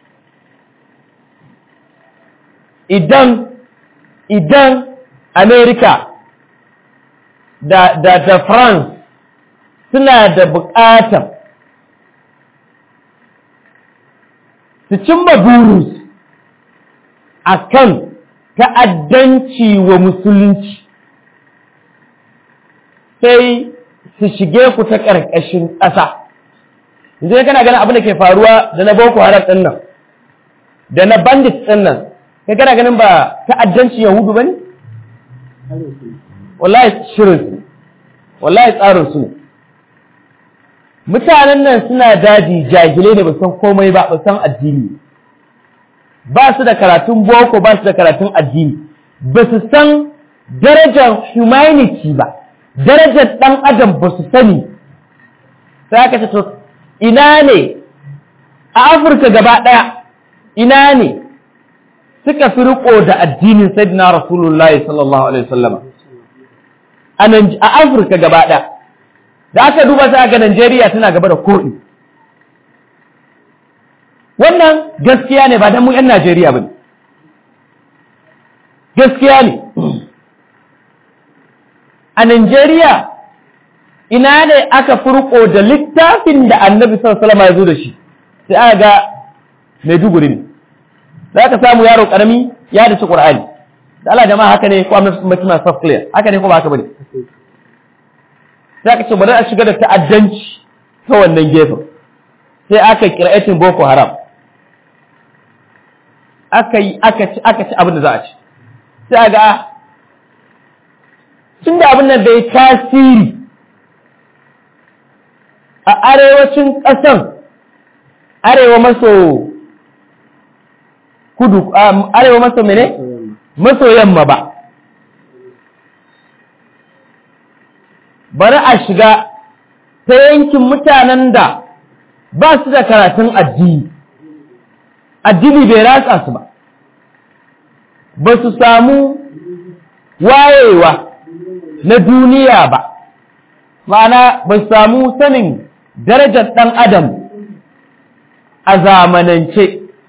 idan idan Amerika da, da, da France suna da buƙatar su cimma burinsu a kan ta'addanci wa musulunci sai su shige ku ta ƙarƙashin ƙasa yanzu kana ganin abin da ke faruwa da na boko haram ɗin nan da na bandit ɗin nan kai kana ganin ba ta'addanci yahudu ba ne wallahi shirin su wallahi tsarin su ne mutanen nan suna daji jahilai ne ba san komai ba ba san addini ba su da karatun boko ba su da karatun addini ba su san darajar humanity ba darajar ɗan adam ba su sani sai aka ce to ina ne a afirka gaba ɗaya ina ne suka fi riko da addinin sayyidina rasulullahi sallallahu alaihi wasallama a afirka gaba ɗaya da aka duba sai ga Najeriya tana gaba da koɗi wannan gaskiya ne ba dan mu 'yan Najeriya ba ne gaskiya ne a Najeriya ina ne aka furko da littafin da annabi sallallahu ya zo da shi sai aka ga Maiduguri ne za ka samu yaro karami ya da shi Qur'ani da Allah jama'a haka ne ko amma mutum soft clear haka ne ko ba haka bane sai aka ce bari a shiga da ta'addanci ta wannan gefen sai aka kira'atin Boko Haram aka yi aka ci aka ci abin da za a ci sai a ga tun da abin nan bai tasiri a arewacin ƙasan arewa maso kudu arewa maso mene maso yamma ba bari a shiga ta yankin mutanen da ba su da karatun addini addini bai ratsa su ba ba su samu wayewa na duniya ba ma'ana ba su samu sanin darajar ɗan adam a zamanance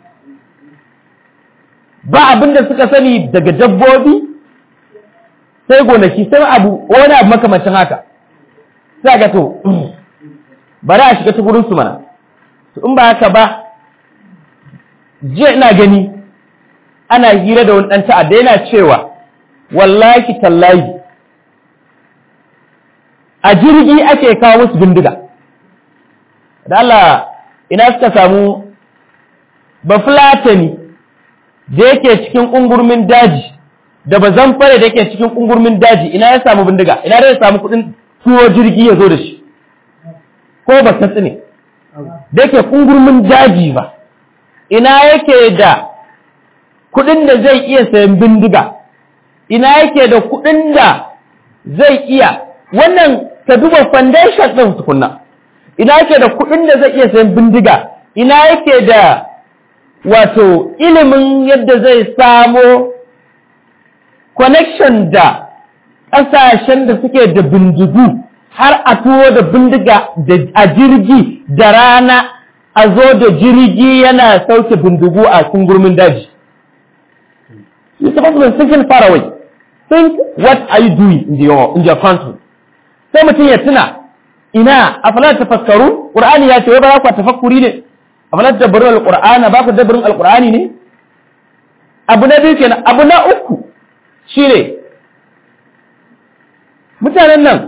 ba abin da suka sani daga dabbobi sai gonaki sai abu wani abu makamacin haka sai ga to bari a shiga ta su mana to in ba haka ba jiya ina gani ana hira da wani ɗan ta'adda yana cewa wallahi tallahi a jirgi ake kawo musu bindiga da Allah ina suka samu bafulatani da yake cikin ƙungurmin daji da ba fare da yake cikin ƙungurmin daji ina ya samu bindiga ina da ya samu kuɗin tuwo jirgi ya zo da shi ko ba ta tsine da yake ƙungurmin daji ba ina yake da kuɗin da zai iya sayan bindiga ina yake da kuɗin da zai iya wannan ka duba foundation ɗin tukunna ina yake da kuɗin da zai iya sayan bindiga ina yake da wato ilimin yadda zai samo connection da ƙasashen da suke da bindigu har a tuwo da bindiga a jirgi da rana a zo da jirgi yana sauke bindigu a gurmin daji. You're supposed to be thinking far away. Think what are you doing in your, in your country. Sai mutum ya tuna ina a falar tafakkaru Qur'ani ya ce wai ba za ku tafakkuri ne a falar dabbarin alqur'ana ba ku dabbarin alqur'ani ne abu na biyu kenan abu na uku shine mutanen nan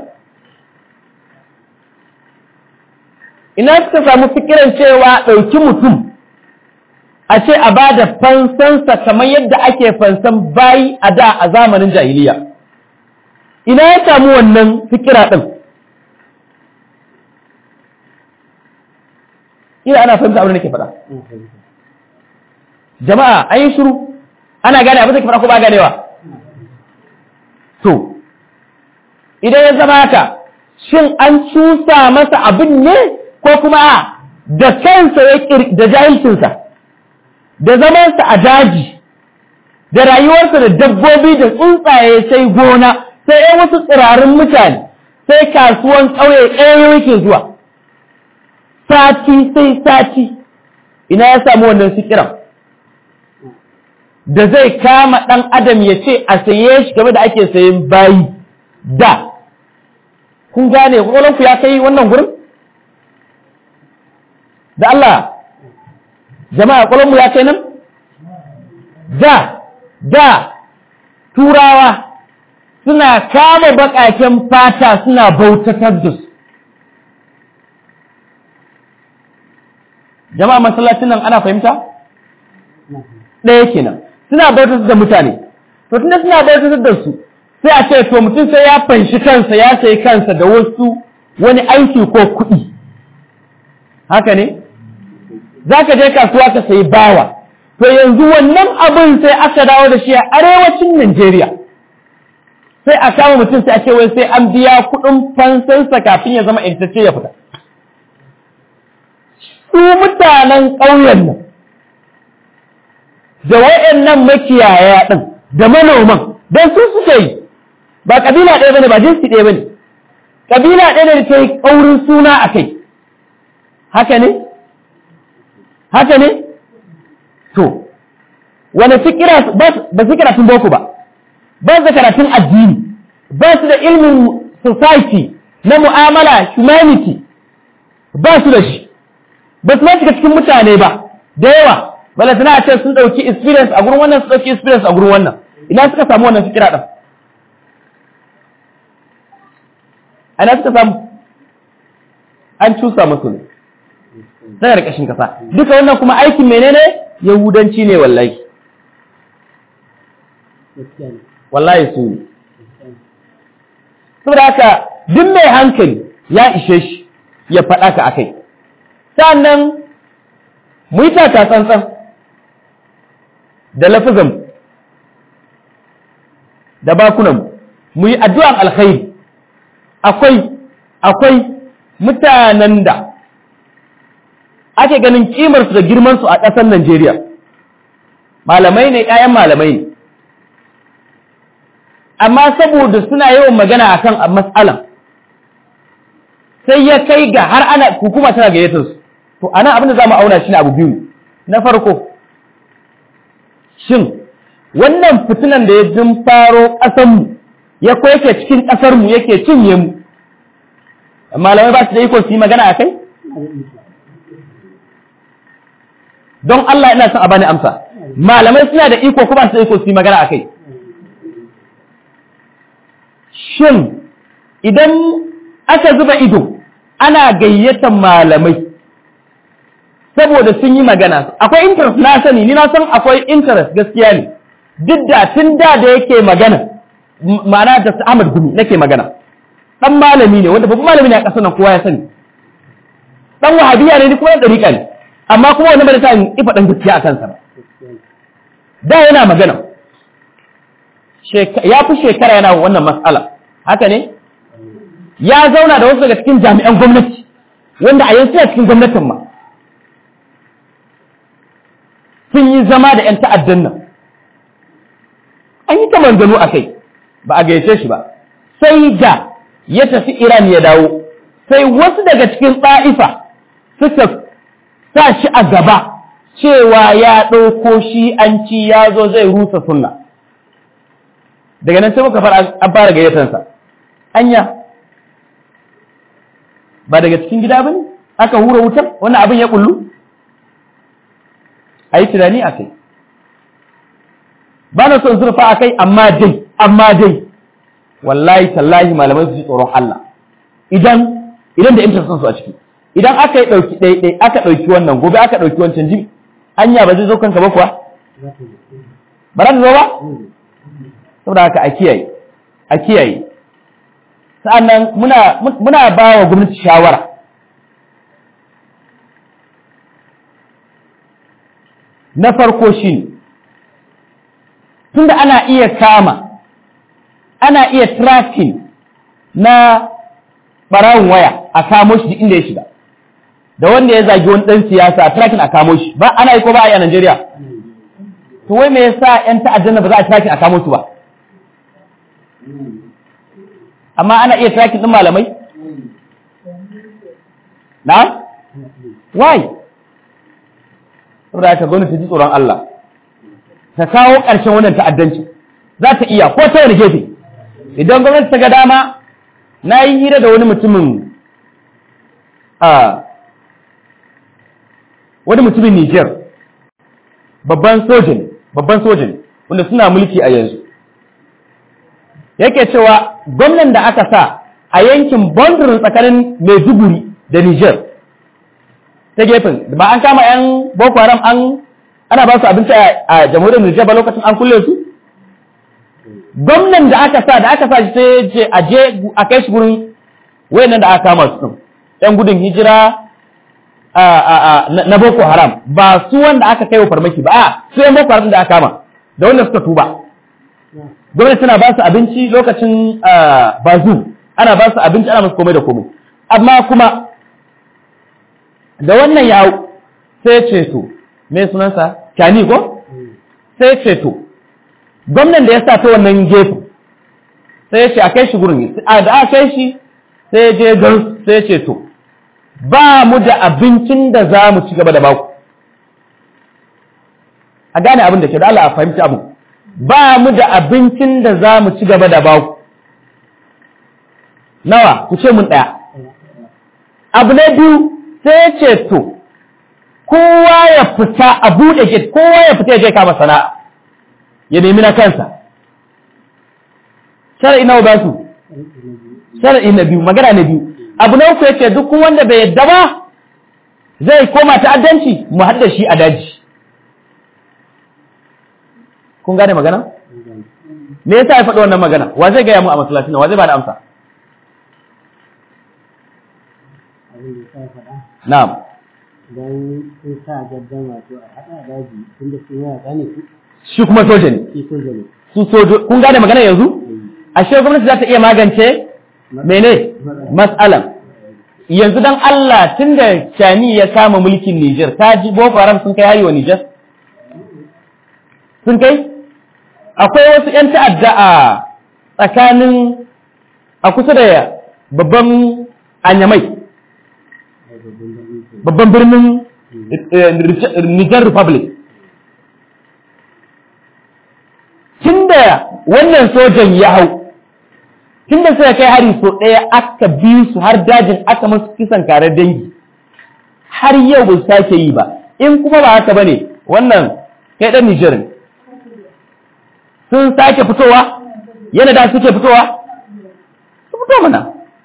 ina suka samu fikiran cewa ɗauki mutum a ce a ba da fansansa kamar yadda ake fansan bayi a da a zamanin jahiliya ina ya samu wannan fikira ɗin ina ana fahimta abin da nake faɗa jama'a an yi shiru ana gane abin da ke faɗa ko ba ganewa to idan ya zama haka shin an cusa masa abin ne ko kuma a da kansa ya da jahilcinsa da zamansa a daji da rayuwarsa da dabbobi da tsuntsaye sai gona sai yan wasu tsirarin mutane sai kasuwan ƙauye ɗaya yake zuwa sati sai sati ina ya samu wannan sikiran da zai kama ɗan adam ya ce a saye shi game da ake sayen bayi da kun gane ku ya kai wannan gurin da Allah jama'a mu ya kai nan da da turawa suna kama baƙaƙen fata suna bautatar da su jama'a masallacin nan ana fahimta ɗaya kenan suna bautatar da mutane to tunda suna bautatar da su sai a ce to mutum sai ya fanshi kansa ya sayi kansa da wasu wani aiki ko kuɗi haka ne za ka je kasuwa ka sayi bawa to yanzu wannan abin sai aka dawo da shi a arewacin Najeriya sai a kama mutum sai a ce wai sai an biya kuɗin fansansa kafin ya zama intacce ya fita su mutanen ƙauyen nan da wayannan makiyaya ɗin da manoman don su suke yi ba ƙabila ɗaya bane ba jinsi ɗaya bane ƙabila ɗaya ne da ta yi ƙaurin suna a kai haka ne haka ne to wani fikira ba su karatun boko ba ba su da karatun addini ba su da ilmin society na mu'amala humanity ba su da shi ba su shiga cikin mutane ba da yawa bala suna ce sun ɗauki experience a gurin wannan su ɗauki experience a gurin wannan ina suka samu wannan fikira ɗin ana suka samu an cusa musu ne daga ƙarƙashin kasa duka wannan kuma aikin menene yahudanci ne wallahi wallahi su ne saboda haka duk mai hankali ya ishe shi ya faɗa ka akai sannan mu yi taka tsantsan da lafizan da bakunan mu yi addu'an alkhairi akwai akwai mutanen da ake ganin kimarsu da girmansu a ƙasar Najeriya malamai ne ‘ya'yan malamai ne amma saboda suna yawan magana akan matsalan sai ya kai ga har ana hukuma tana gayyatar su to ana abin da za mu auna shi ne abu biyu na farko shin wannan fitinan da ya jin faro ƙasanmu ya ko yake cikin ƙasarmu yake cinye mu malamai ba su da iko su yi magana a kai don Allah ina son a bani amsa malamai suna da iko kuma su da iko su yi magana a kai shin idan aka zuba ido ana gayyatar malamai saboda sun yi magana akwai interest na sani ni na san akwai interest gaskiya ne duk da tun da da yake magana ma'ana da Ahmad Gumi nake magana dan malami ne wanda babban malami ne a ƙasar nan kowa ya sani dan wahabiya ne ni kuma dan dariƙa ne amma kuma wani bai sa in ifa dan gaskiya a kansa ba da yana magana ya fi shekara yana wannan matsala haka ne ya zauna da wasu daga cikin jami'an gwamnati wanda a yanzu a cikin gwamnatin ma sun yi zama da 'yan ta'addan nan an yi ta manzano a kai ba a gayyace shi ba sai da ya tafi iran ya dawo sai wasu daga cikin ɗa'ifa suka sa shi a gaba cewa ya ɗauko shi an ci ya zo zai rusa sunna daga nan sai muka fara an fara gayyatansa anya ba daga cikin gida ba ne aka hura wutar wannan abin ya kullu a yi tunani a kai ba na son zurfa a kai amma dai amma dai wallahi tallahi malamai su ji tsoron Allah idan idan da interest su a ciki idan aka yi dauki dai dai aka dauki wannan gobe aka dauki wancan ji anya ba zai zo kanka ba kuwa ba za ta zo ba saboda haka a kiyaye a kiyaye sa'annan muna muna ba wa gwamnati shawara na farko shi tunda ana iya kama ana iya tracking na ɓarawun waya a kamo shi inda ya shiga da wanda ya zagi wani ɗan siyasa a tracking a kamo shi ba ana yi ko ba a yi a Najeriya to wai me yasa ƴan ta'addan ba za a tracking a kamo su ba amma ana iya tracking ɗin malamai na why saboda haka gwamnati ji tsoron Allah ta kawo ƙarshen wannan ta'addanci za ta iya ko ta wani gefe idan gwamnati ta ga dama na yi hira da wani mutumin a wani mutumin Niger babban sojin babban sojin wanda suna mulki a yanzu yake cewa gwamnan da aka sa a yankin bondirin tsakanin Maiduguri da Niger ta gefen ba an kama 'yan boko haram an ana ba su abinci a jamhuriyar Nijar ba lokacin an kulle su gwamnan da aka sa da aka sa shi sai je a je a kai shi gurin wayannan da aka kama su ɗan gudun hijira na boko haram ba su wanda aka kai wa farmaki ba a su yan boko haram da aka kama da wanda suka tuba gwamnati tana ba su abinci lokacin bazu ana ba su abinci ana musu komai da komai amma kuma da wannan ya sai ce to me sunansa kyani ko sai ce to gwamnan da ya sa ta wannan gefen sai ya ce a kai shi gurin a da aka kai shi sai ya je gan sai ya ce to ba mu da abincin da za mu ci gaba da baku a gane abin da ke da Allah a fahimci abu ba mu da abincin da za mu ci gaba da baku nawa ku ce mun ɗaya abu na biyu sai ya ce to kowa ya fita a buɗe gate kowa ya fita ya je kama sana'a ya nemi na kansa shar'i nawa ba su shar'i na biyu magana na biyu abu na uku yace duk wanda bai yadda ba zai koma ta'addanci mu hadda shi a daji kun gane magana me yasa ya faɗi wannan magana wa zai gaya mu a masallacin wa zai ba da amsa na'am don sun sa gaddama to a haɗa daji tun da sun yawa gane su shi kuma soja ne shi soja ne su sojo kun gane magana yanzu ashe gwamnati za ta iya magance mene mas'alan yanzu dan Allah tunda Chani ya kama mulkin Niger ta ji Boko Haram sun kai hari wa Niger sun kai akwai wasu ƴan ta'adda a tsakanin a kusa da babban anyamai babban birnin Niger Republic tunda wannan sojan ya hau tunda suka kai hari so ɗaya aka bi su har dajin aka masu kisan kare dangi har yau ba su sake yi ba in kuma ba haka bane wannan kai ɗan Nijar sun sake fitowa yana da suke fitowa su fito mana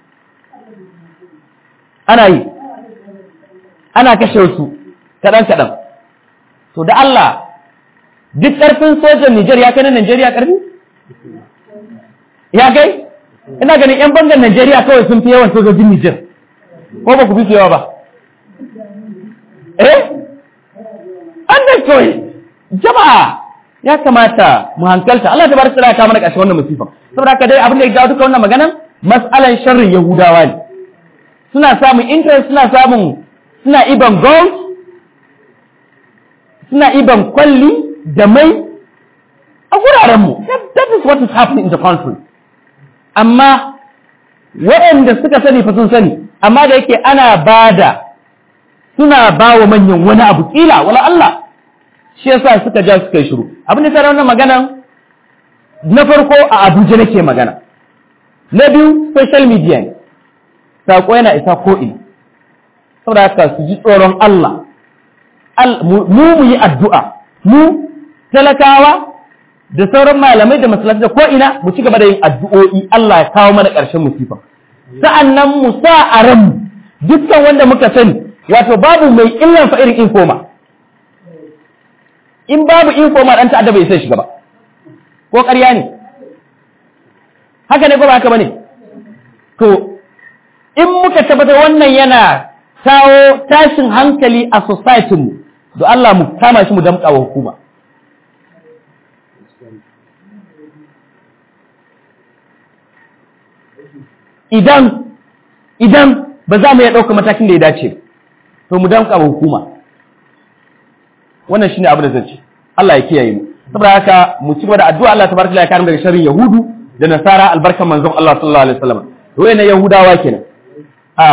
ana yi ana kashe su kaɗan kaɗan to da Allah duk ƙarfin sojan Nijar ya kai na Najeriya ƙarfi? Ya kai? Ina ganin ‘yan bangan Najeriya kawai sun fi yawan sojojin Nijar, ko ba ku fi su yawa ba? Eh? An da kawai, jama'a ya kamata mu hankalta, Allah ta bar tsira ta mana ƙarshe wannan musifan. Saboda haka dai abin da ya jawo duka wannan maganan, mas'alan sharrin Yahudawa ne. Suna samun interest, suna samun, suna iban gold, suna iban kwalli, da mai a wurarenmu that is what is happening in the country amma waɗanda suka sani fa sun sani amma da yake ana bada suna ba wa manyan wani abu kila wala Allah shi yasa suka ja suka yi shiru abin da tare wannan magana na farko a Abuja nake magana na biyu social media ne sako yana isa ko ina saboda haka su ji tsoron Allah mu mu yi addu'a mu talakawa da sauran malamai da masallaci da ko ina mu ci gaba da yin addu'o'i Allah ya kawo mana ƙarshen musifa sa'annan mu sa a ran dukkan wanda muka sani wato babu mai illan fa irin infoma in babu infoma dan ta'adda bai sai shiga ba ko ƙarya ne haka ne ko ba haka bane to in muka tabbatar wannan yana kawo tashin hankali a society mu to Allah mu kama shi mu damƙa wa hukuma idan idan ba za mu iya ɗauka matakin da ya dace to mu damƙa wa hukuma wannan shine abu da zan ce Allah ya kiyaye mu saboda haka mu ci gaba da addu'a Allah tabaraka ya kare mu daga sharrin yahudu da nasara albarkan manzon Allah sallallahu alaihi wasallam to wayannan yahudawa kenan a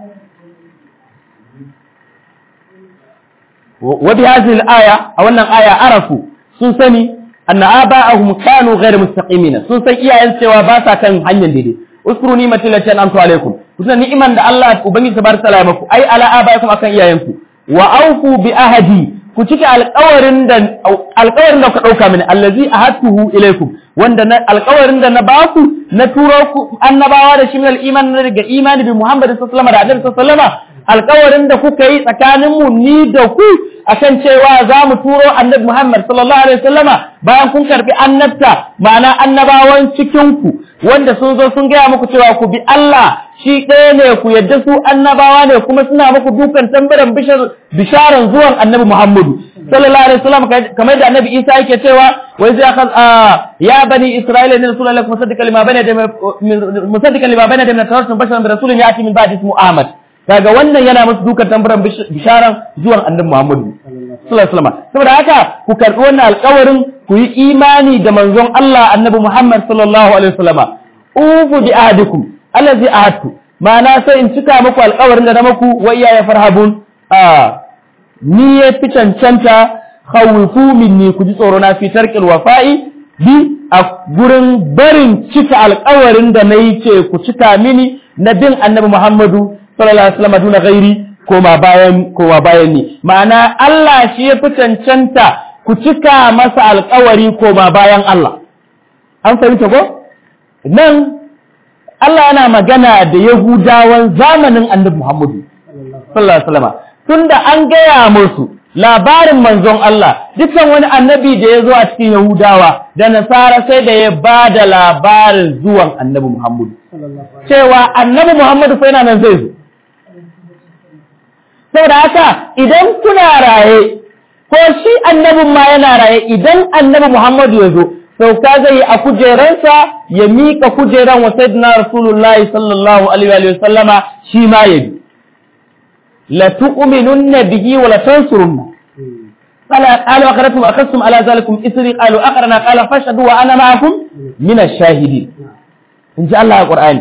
wa bi hadhihi al-aya a wannan aya arafu sun sani anna aba'ahum kanu ghayr mustaqimin sun san iyayen cewa ba sa kan hanyar daidai uskuru ni'mati lati an'amtu alaikum kusan ni'iman da Allah ubangiji tabaraka ta'ala maku ai ala abaikum akan iyayenku wa aufu bi ahadi ku cike alƙawarin da alƙawarin da ku dauka mini allazi ahadtuhu ilaikum wanda na alƙawarin da na baku na turo ku annabawa da shi min al-iman daga imani bi Muhammad sallallahu alaihi wasallam da Annabi sallallahu alaihi wasallam alƙawarin da kuka yi tsakanin mu ni da ku akan cewa za mu turo Annabi Muhammad sallallahu alaihi wasallama bayan kun karbi annabta ma'ana annabawan cikin ku wanda sun zo sun gaya muku cewa ku bi Allah shi ɗaya ne ku yadda su annabawa ne kuma suna muku dukan tambaran bisharan zuwan annabi Muhammadu sallallahu alaihi wasallam kamar da annabi Isa yake cewa wai zai akan ya bani Isra'ila ne rasulullahi musaddiqan lima bana da musaddiqan lima bana da min tawassul basharan bi rasulin yati min ba'di ismu Ahmad kaga wannan yana musu dukan tambaran bisharan zuwan annabi Muhammadu sallallahu alaihi wasallam saboda haka ku karbi wannan alƙawarin ku yi imani da manzon Allah annabi Muhammad sallallahu alaihi wasallama ufu bi ahadikum allazi ahadtu ma'ana sai in cika muku alƙawarin da na muku wa iya ya farhabun a ni ya fi cancanta khawifu minni ku ji tsoro na fi tarkil wafa'i bi a gurin barin cika alƙawarin da na yi ce ku cika mini na bin annabi Muhammadu sallallahu alaihi wasallam duna ghairi koma bayan koma bayan ni ma'ana Allah shi ya fi cancanta ku cika masa alƙawari koma bayan Allah an fahimta ko nan Allah yana magana da Yahudawan zamanin annabi Muhammadu sallallahu alaihi wasallam tunda an gaya musu labarin manzon Allah dukkan wani annabi da ya zo a cikin Yahudawa da Nasara sai da ya ba da labarin zuwan annabi Muhammadu cewa annabi Muhammadu fa yana nan zai zo saboda haka idan kuna raye ko shi annabin ma yana raye idan annabi Muhammadu ya zo sauka zai yi a kujeransa ya miƙa kujeran wa sayyidina Rasulullahi sallallahu alaihi wa sallama shi ma ya bi la tu'minunna bihi wa la tansurunna qala qalu aqratum akassum ala zalikum isri qalu aqrana qala fashhadu wa ana ma'akum min ash-shahidin in ji Allah a Qur'ani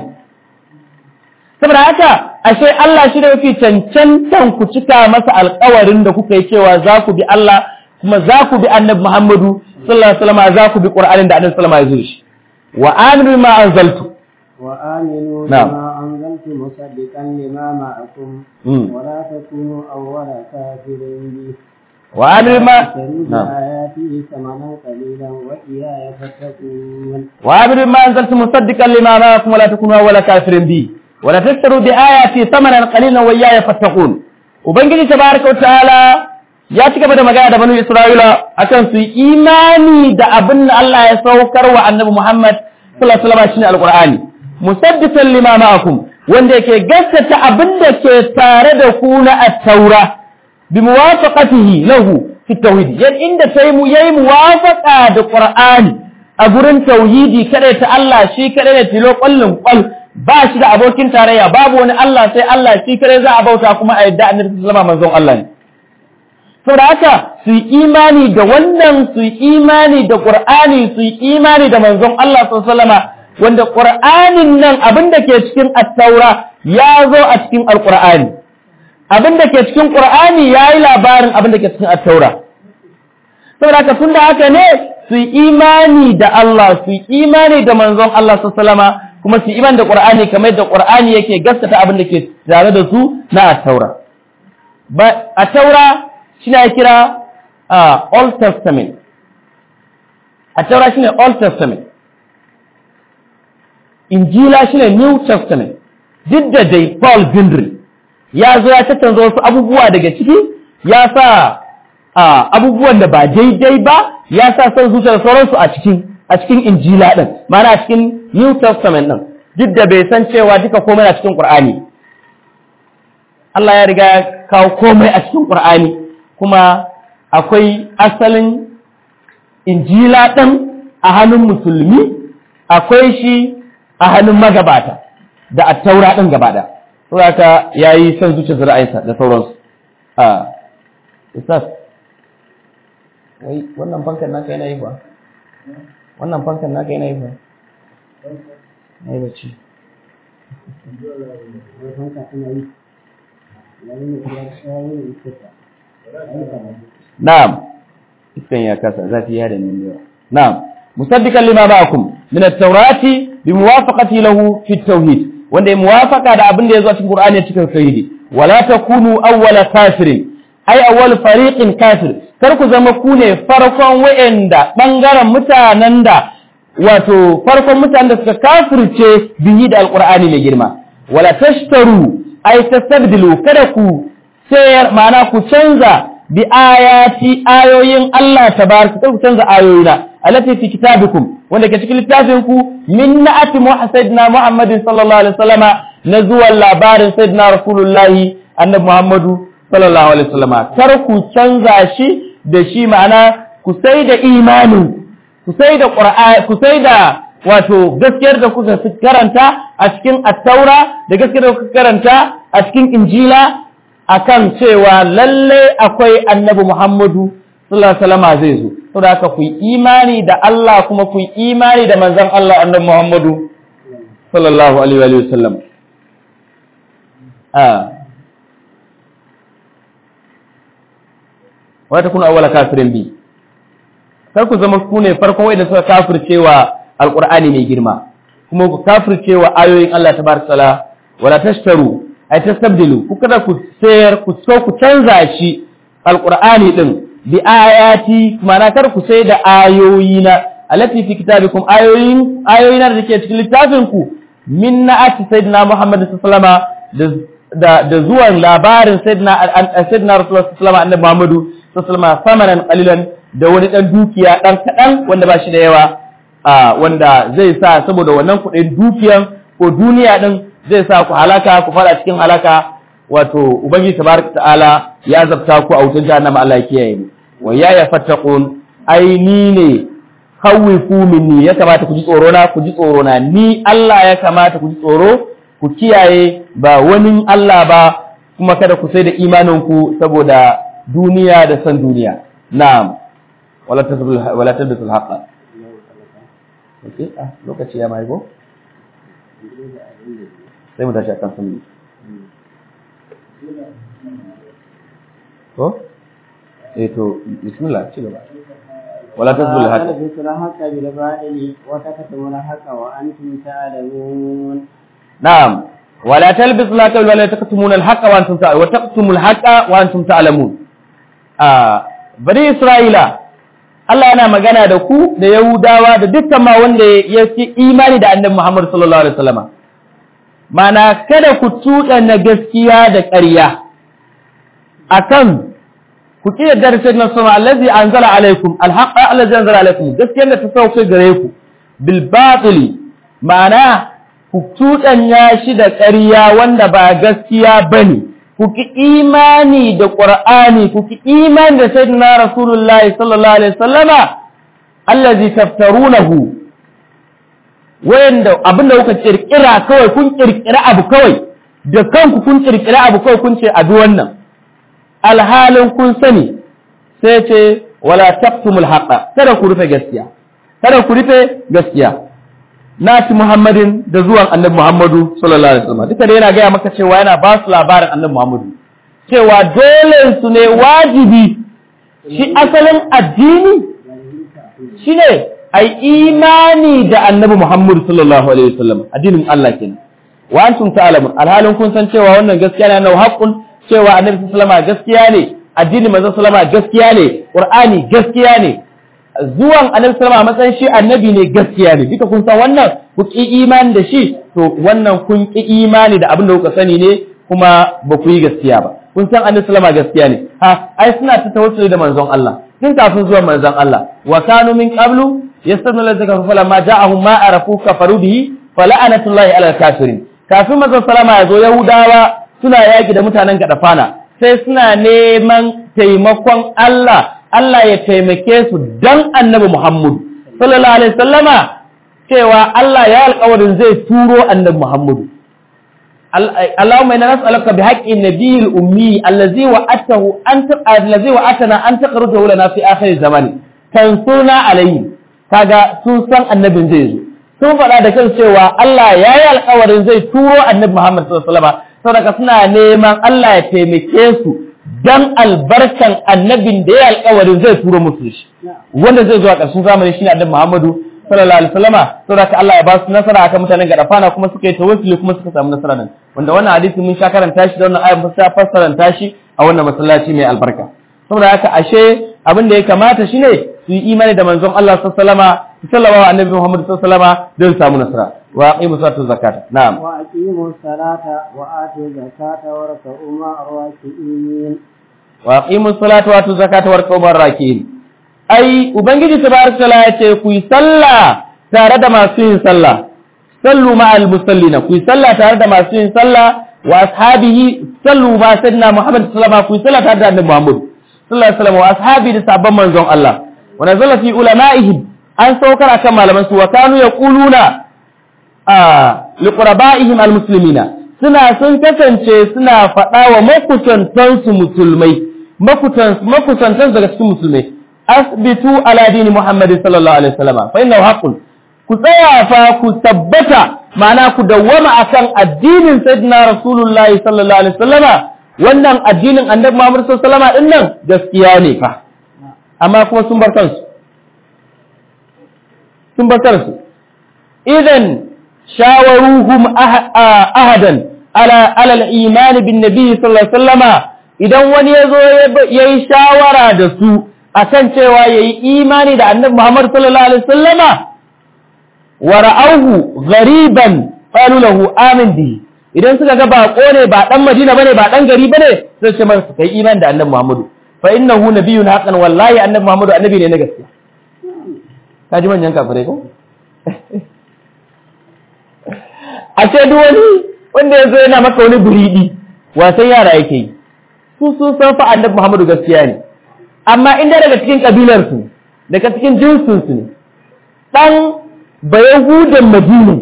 saboda haka ashe Allah shi da yake cancantan ku cika masa alƙawarin da kuka yi cewa za ku bi Allah kuma za ku bi Annabi Muhammadu sallallahu alaihi wasallam za ku bi Qur'anin da Annabi sallallahu alaihi wasallam ya zo shi wa aminu ma anzaltu وآمنوا نعم. بما أنزلت مصدقا لما معكم مم. ولا تكونوا أول كافر به wa aminu ma اشتروا na'am بآياته ثمنا قليلا وإياي فاتقون وعبد ما أنزلت مصدقا لما معكم ولا تكونوا أول كافر بي ولا تشتروا بآياتي ثمنا قليلا وإياي فاتقون وبنجي تبارك وتعالى ya ci gaba da magana da banu Isra'ila akan su yi imani da abin da Allah ya saukar wa Annabi Muhammad sallallahu alaihi wasallam shine Alqur'ani musaddiqan lima ma'akum wanda yake gaskata abin da ke tare da ku na at-taura bi muwafaqatihi lahu fi tauhid yan inda sai mu yayi muwafaqa da Qur'ani a gurin tauhidi kada ta Allah shi kada ne tilo kullun kwal ba shi da abokin tarayya babu wani Allah sai Allah shi kada za a bauta kuma a yadda Annabi sallallahu alaihi wasallam manzon Allah ne saboda haka su yi imani da wannan su yi imani da Qur'ani su yi imani da manzon Allah sallallahu alaihi wasallam wanda Qur'anin nan abin da ke cikin at-taura ya zo a cikin al-Qur'ani abin da ke cikin Qur'ani yayi labarin abin da ke cikin at-taura saboda haka tunda haka ne su yi imani da Allah su yi imani da manzon Allah sallallahu alaihi wasallam kuma su yi imani da Qur'ani kamar da Qur'ani yake gaskata abin da ke tare da su na at-taura ba at-taura shi ne kira a Old Testament at-taura shine old testament injila shine new testament duk da dai paul bindri ya zo ya tattanza wasu abubuwa daga ciki ya sa abubuwan da ba daidai ba ya sa son zuciyar sauransu a cikin a cikin injila din ma'ana a cikin new testament din duk da bai san cewa duka komai a cikin qur'ani Allah ya riga ya kawo komai a cikin qur'ani kuma akwai asalin injila din a hannun musulmi akwai shi a hannun magabata da attaura din gaba da saboda yayi son zuciyar ra'ayinsa da sauransu a ustaz wai wannan fankan naka yana yi ba wannan fankan naka yana yi ba na yi bacci na'am iskan ya kasa zafi ya da min yawa na'am musaddiqan lima ba'akum min at-taurati bi muwafaqati lahu fi at-tauhid wanda ya muwafaqa da abin da ya zo cikin Qur'ani cikin tauhidi wala takunu awwala kafirin ai awwal fariqin kafir kar ku zama ku ne farkon wa'anda bangaren mutanen da wato farkon mutanen da suka kafirce bihi da alqur'ani mai girma wala tashtaru ai tastabdilu kada ku sayar ma'ana ku canza bi ayati ayoyin Allah tabaraka ku canza ayoyina allati fi kitabikum wanda ke cikin littafin ku min na'ati muhammadina muhammadin sallallahu alaihi wasallama na zuwan labarin sayyidina rasulullahi annabi muhammadu sallallahu alaihi wasallama kar ku canza shi da shi ma'ana ku sai da imanin ku sai da qur'ani ku sai da wato gaskiyar da kuka karanta a cikin at-taura da gaskiyar da kuka karanta a cikin injila akan cewa lalle akwai annabi muhammadu sallallahu alaihi wasallama zai zo saboda haka ku yi imani da Allah kuma ku yi imani da manzon Allah annabi muhammadu sallallahu alaihi wasallam ah wata kuna awwala kafirin bi kar ku zama ku ne farkon wanda suka kafircewa alqur'ani mai girma kuma ku kafircewa ayoyin Allah tabaraka taala wala tashtaru ay tastabdilu ku kada ku sayar ku so ku canza shi alqur'ani din bi ayati ma'ana kar ku sai da ayoyina allati fi kitabikum ayoyin ayoyin da ke cikin littafin ku min na'ati sayyidina muhammad sallallahu alaihi wasallam da da zuwan labarin sayyidina sayyidina rasulullah sallallahu alaihi wasallam annabi muhammadu sallama samanan qalilan da wani dan dukiya dan kadan wanda ba shi da yawa wanda zai sa saboda wannan kuɗin dukiyan ko duniya din zai sa ku halaka ku fara cikin halaka wato ubangiji tabaraka ta'ala ya zabta ku a wutar jahannama Allah ya kiyaye mu wa ya yafattaqun ai ni ne khawifu minni ya kamata ku ji tsoro na ku ji tsoro na ni Allah ya kamata ku ji tsoro ku kiyaye ba wani Allah ba kuma kada ku sai da imanin ku saboda duniya da san duniya na'am wala tasbul wala tadbisul haqqa okay ah lokaci ya mai go sai mu tashi akan sunni ko eh to bismillah ci gaba wala tasbul haqqa تلبسوا الحق بالباطل وتكتموا الحق وأنتم تعلمون نعم ولا تلبسوا الحق ولا تكتموا الحق وانتم تعلمون وتكتموا الحق وانتم تعلمون آه bari Isra'ila Allah yana magana da ku da Yahudawa da dukkan ma wanda ya fi imani da annabi Muhammad sallallahu alaihi wasallama mana kada ku tuɗa na gaskiya da ƙarya akan ku ki da darasin na sama allazi anzala alaikum alhaqa allazi anzala alaikum gaskiyar da ta sauke gare ku bil batili ma'ana ku tuɗanya shi da ƙarya wanda ba gaskiya bane ku ki imani da qur'ani ku ki imani da sayyidina rasulullahi sallallahu alaihi wasallama allazi taftarunahu wayanda abinda kuka kirkira kawai kun kirkira abu kawai da kanku kun kirkira abu kawai kun ce abi wannan alhalin kun sani sai ce wala taqtumul haqa kada ku rufe gaskiya kada ku rufe gaskiya nati muhammadin da zuwan annabi muhammadu sallallahu alaihi wasallam duka dai yana gaya maka cewa yana ba su labarin annabi muhammadu cewa dole su ne wajibi shi asalin addini shine ai imani da annabi muhammadu sallallahu alaihi wasallam addinin Allah kenan wa antum ta'lamun alhalin kun san cewa wannan gaskiya ne na haqqun cewa annabi sallama gaskiya ne addini manzon sallama gaskiya ne qur'ani gaskiya ne zuwan annabi sallama a matsayin shi annabi ne gaskiya ne duka kun san wannan ku ki imani da shi to wannan kun ki imani da abin da kuka sani ne kuma ba ku yi gaskiya ba kun san annabi sallama gaskiya ne ha ai suna ta tawassuli da manzon Allah tun kafin zuwan manzon Allah wa kanu min qablu yastanu lazaka fa lamma ja'ahum ma arafu kafaru bihi fala'anatullahi ala kafirin kafin manzon sallama ya zo yahudawa suna yaki da mutanen gadafana sai suna neman taimakon Allah Allah ya taimake su dan annabi Muhammadu sallallahu alaihi sallama cewa Allah ya alƙawarin zai turo annabi Muhammadu Allahumma inna nas'aluka bi haqqi nabiyil ummi allazi wa'atahu anta allazi wa'atana an taqrudu lana fi akhir zamani tansuna alayhi kaga sun san annabin zai zo sun faɗa da kan cewa Allah ya yi alƙawarin zai turo annabi Muhammad sallallahu alaihi wasallam saboda suna neman Allah ya taimake su dan albarkan annabin da ya alƙawarin zai turo musu shi wanda zai zo a ƙarshen zamani shine annabi Muhammadu sallallahu alaihi wasallama saboda Allah ya ba su nasara akan mutanen gadafana kuma suka yi tawassuli kuma suka samu nasara nan wanda wannan hadisi mun sha karanta shi da wannan ayat mun sha fassaranta shi a wannan masallaci mai albarka saboda haka ashe abin da ya kamata shine su yi imani da manzon Allah sallallahu alaihi wasallama sallallahu alaihi annabi Muhammad sallallahu alaihi wasallama don samu nasara wa aqimu salatu zakata na'am wa aqimu salata wa atu zakata wa rak'u ma'ar raki'in wa aqimu salata wa atu zakata wa rak'u ma'ar raki'in ai ubangiji tabaraka taala ya ce ku yi sallah tare da masu yin sallah sallu ma'al musallina ku yi sallah tare da masu yin sallah wa ashabihi sallu ma sayyidina Muhammad sallallahu alaihi wasallam ku yi sallah tare da annabi Muhammad sallallahu alaihi wasallam wa ashabi da sabban manzon Allah wa nazala fi ulama'ihim an saukar akan malaman su wa kanu yaquluna a liqraba'ihim almuslimina suna sun kasance suna faɗa wa makusantansu musulmai makusantansu daga cikin musulmai asbitu ala dini muhammadin sallallahu alaihi wasallam fa innahu haqqun ku tsaya fa ku tabbata ma'ana ku dawwama akan addinin sayyidina rasulullahi sallallahu alaihi wasallama wannan addinin annabi muhammad sallallahu alaihi wasallama din nan gaskiya ne fa amma kuma sun bar kansu sun bar kansu idan shawaruhum ahadan ala ala al-iman bin nabi sallallahu alaihi wasallama idan wani yazo yayi shawara da su akan cewa yayi imani da annabi Muhammad sallallahu alaihi wasallama wa ra'awhu ghariban qalu lahu amin bi idan suka ga bako ne ba dan Madina bane ba dan gari bane sai ce masa kai imani da annabi Muhammad fa innahu nabiyyun haqqan wallahi annabi Muhammad annabi ne na gaskiya kaji manyan kafirai ko ashe duk wani wanda yazo yana maka wani buridi wasan yara yake yi su sun san fa annabi Muhammad gaskiya ne amma inda daga cikin kabilarsu daga cikin jinsinsu ne ɗan bayahudan madina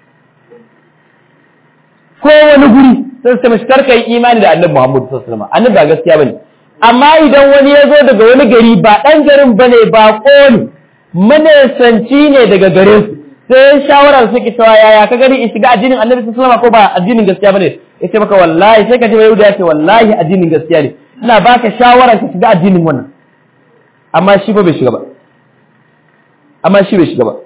ko wani guri sai su mashi karka yi imani da annabi muhammadu sallallahu alaihi wasallam annabi ba gaskiya bane amma idan wani ya zo daga wani gari ba ɗan garin bane ba ne manesanci ne daga gare su sai shawarar suke cewa yaya ka gani in shiga addinin annabi sallallahu alaihi wasallam ko ba addinin gaskiya bane yace maka wallahi sai ka ji yahuda ya ce wallahi addinin gaskiya ne ina baka shawara ka shiga addinin wannan amma shi ba bai shiga ba amma shi bai shiga ba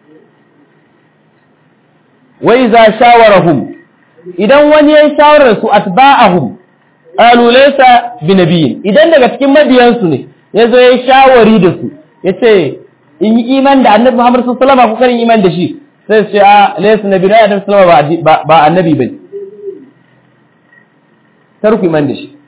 wai za shawarahum idan wani ya shawarar su atba'ahum qalu laysa binabiyyin idan daga cikin mabiyansu ne yazo ya shawari da su yace in yi iman da annabi Muhammad sallallahu alaihi wasallam ko karin iman da shi sai su ce a laysa nabiyyu annabi sallallahu alaihi wasallam ba annabi bane tarku iman da shi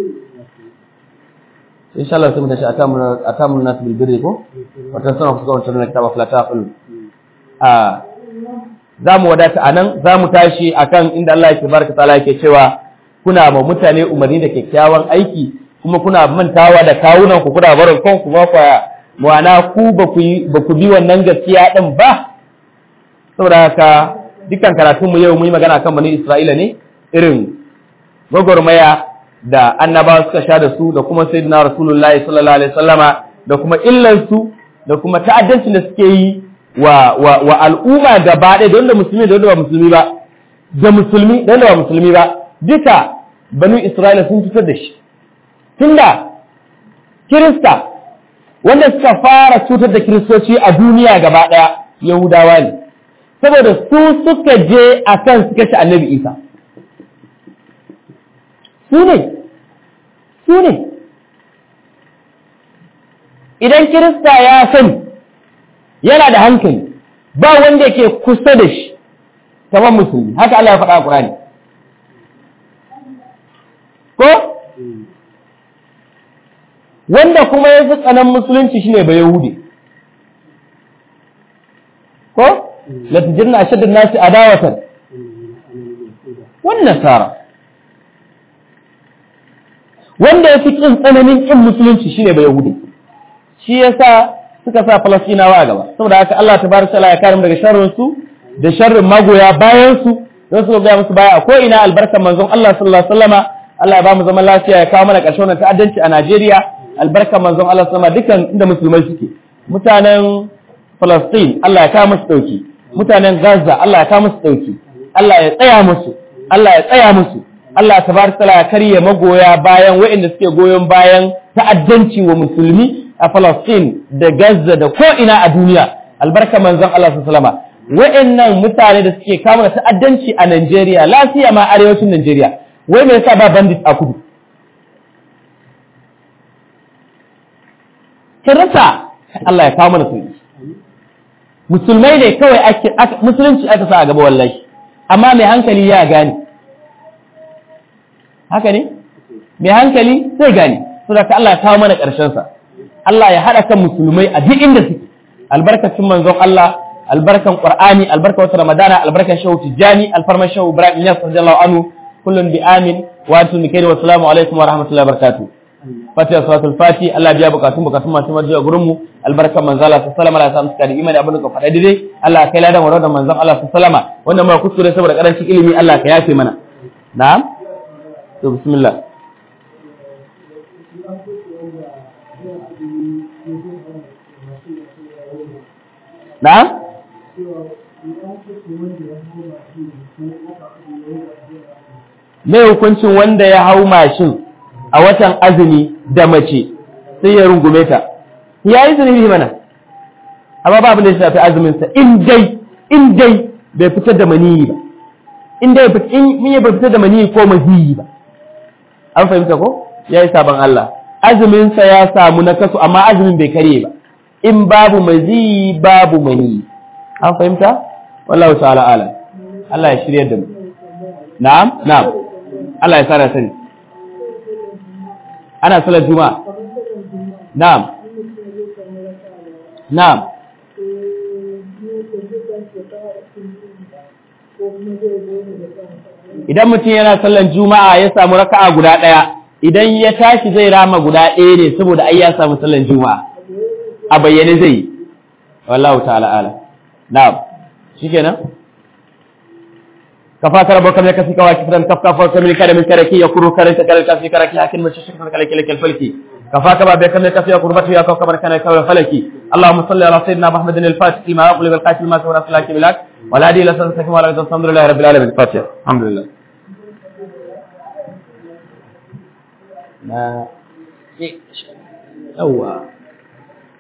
insha Allah sai mu tashi atamun atamun nas bil birri ko wata sanar ku ga wannan kitaba fala taqul a zamu wadata anan zamu tashi akan inda Allah yake barka taala yake cewa kuna ma mutane umarni da kyakkyawan aiki kuma kuna mantawa da kawunan ku kuna barin kanku ba ku ma'ana ku ba ku ba ku bi wannan gaskiya din ba saboda haka dukkan karatun mu yau mun yi magana kan bani Isra'ila ne irin gwagwarmaya da annabawa suka sha da su da kuma sayyidina rasulullahi sallallahu alaihi wasallama da kuma illansu da kuma ta'addancin da suke yi wa wa, wa al'umma gaba ɗaya da wanda musulmi da wanda ba musulmi ba da musulmi da wanda ba musulmi ba duka banu isra'ila sun fitar da shi tunda kirista wanda suka fara cutar da kiristoci a duniya gaba ɗaya yahudawa ne saboda su suka je akan suka ci annabi isa su ne su ne idan kirista ya sani yana da hankali ba wanda ke kusa da shi kamar musulmi haka Allah ya faɗa a Qur'ani ko wanda kuma ya fi tsanan musulunci shine ba Yahudi ko la tujirna ashaddan nasi adawatan wan nasara wanda ya fi kin tsananin kin musulunci shine ba Yahudi shi yasa suka sa Falastinawa a gaba saboda haka Allah tabaraka ta'ala ya kare mu daga sharrin su da sharrin magoya bayan su don su ga musu baya ko ina albarkan manzon Allah sallallahu alaihi wasallama Allah ya ba mu zaman lafiya ya kawo mana ƙarshen wannan ta'addanci a Najeriya albarkan manzon Allah sallallahu alaihi dukan inda musulmai suke mutanen Palestine Allah ya kawo musu dauki mutanen Gaza Allah ya kawo musu dauki Allah ya tsaya musu Allah ya tsaya musu Allah tabaraka ta'ala ya karye magoya bayan waɗanda suke goyon bayan ta'addanci wa musulmi a Palestine da Gaza da ko ina a duniya albarkan manzon Allah sallallahu alaihi wasallama wa'annan mutane da suke kama ta'addanci a Najeriya lafiya ma arewacin Najeriya wai me yasa ba bandit a kudu kin rasa Allah ya kawo mana sauki musulmai ne kawai ake musulunci aka sa a gaba wallahi amma mai hankali ya gane haka ne mai hankali zai gane saboda Allah ya kawo mana ƙarshen sa Allah ya haɗa kan musulmai a duk inda suke albarkacin manzon Allah albarkan qur'ani albarkan wata ramadana albarkan shehu tijjani alfarman shehu ibrahim yas radiyallahu anhu kullun bi amin wa antum bi khairin wa assalamu alaikum wa rahmatullahi wa barakatuh fatiha salatul fati Allah biya bukatun bukatun masu marjiya gurin mu albarkan manzala sallallahu alaihi wasallam suka da imani abin da ka faɗa daidai Allah kai ladan wa da manzon Allah sallallahu alaihi wannan ma kuskure saboda karancin ilimi Allah ka yafe mana na'am to bismillah na'am mai hukuncin wanda ya hau mashin a watan azumi da mace sai ya rungume ta ya yi zunubi mana amma ba abin da ya shafi azuminsa in dai in dai bai fitar da maniyi ba in dai in ya bai fitar da maniyi ko maziyi ba an fahimta ko ya yi sabon Allah azuminsa ya samu na kasu amma azumin bai karye ba in babu maziyi babu maniyi an fahimta wallahu ta'ala alam Allah ya shirya da mu na'am na'am Allah ya sa sani ana salar juma'a na'am na'am idan mutum yana sallar juma'a ya samu raka'a guda ɗaya idan ya tashi zai rama guda ɗaya ne saboda ai ya samu sallar juma'a a bayyane zai yi wallahu ta'ala ala na'am shikenan كفاك ربك من كفيك واكفرا كفك فوق من كلام من كركي يقر كرك كرك كفي كرك لكن من شك من كلك لك الفلكي كفاك بابك من كفي قربته يا كوكب كان كوكب الفلكي اللهم صل على سيدنا محمد الفاتح لما أقول بالقاتل ما سوى رسول الله بلاك ولا دي لسنتك ولا الحمد لله رب العالمين الفاتحة الحمد لله ما أوه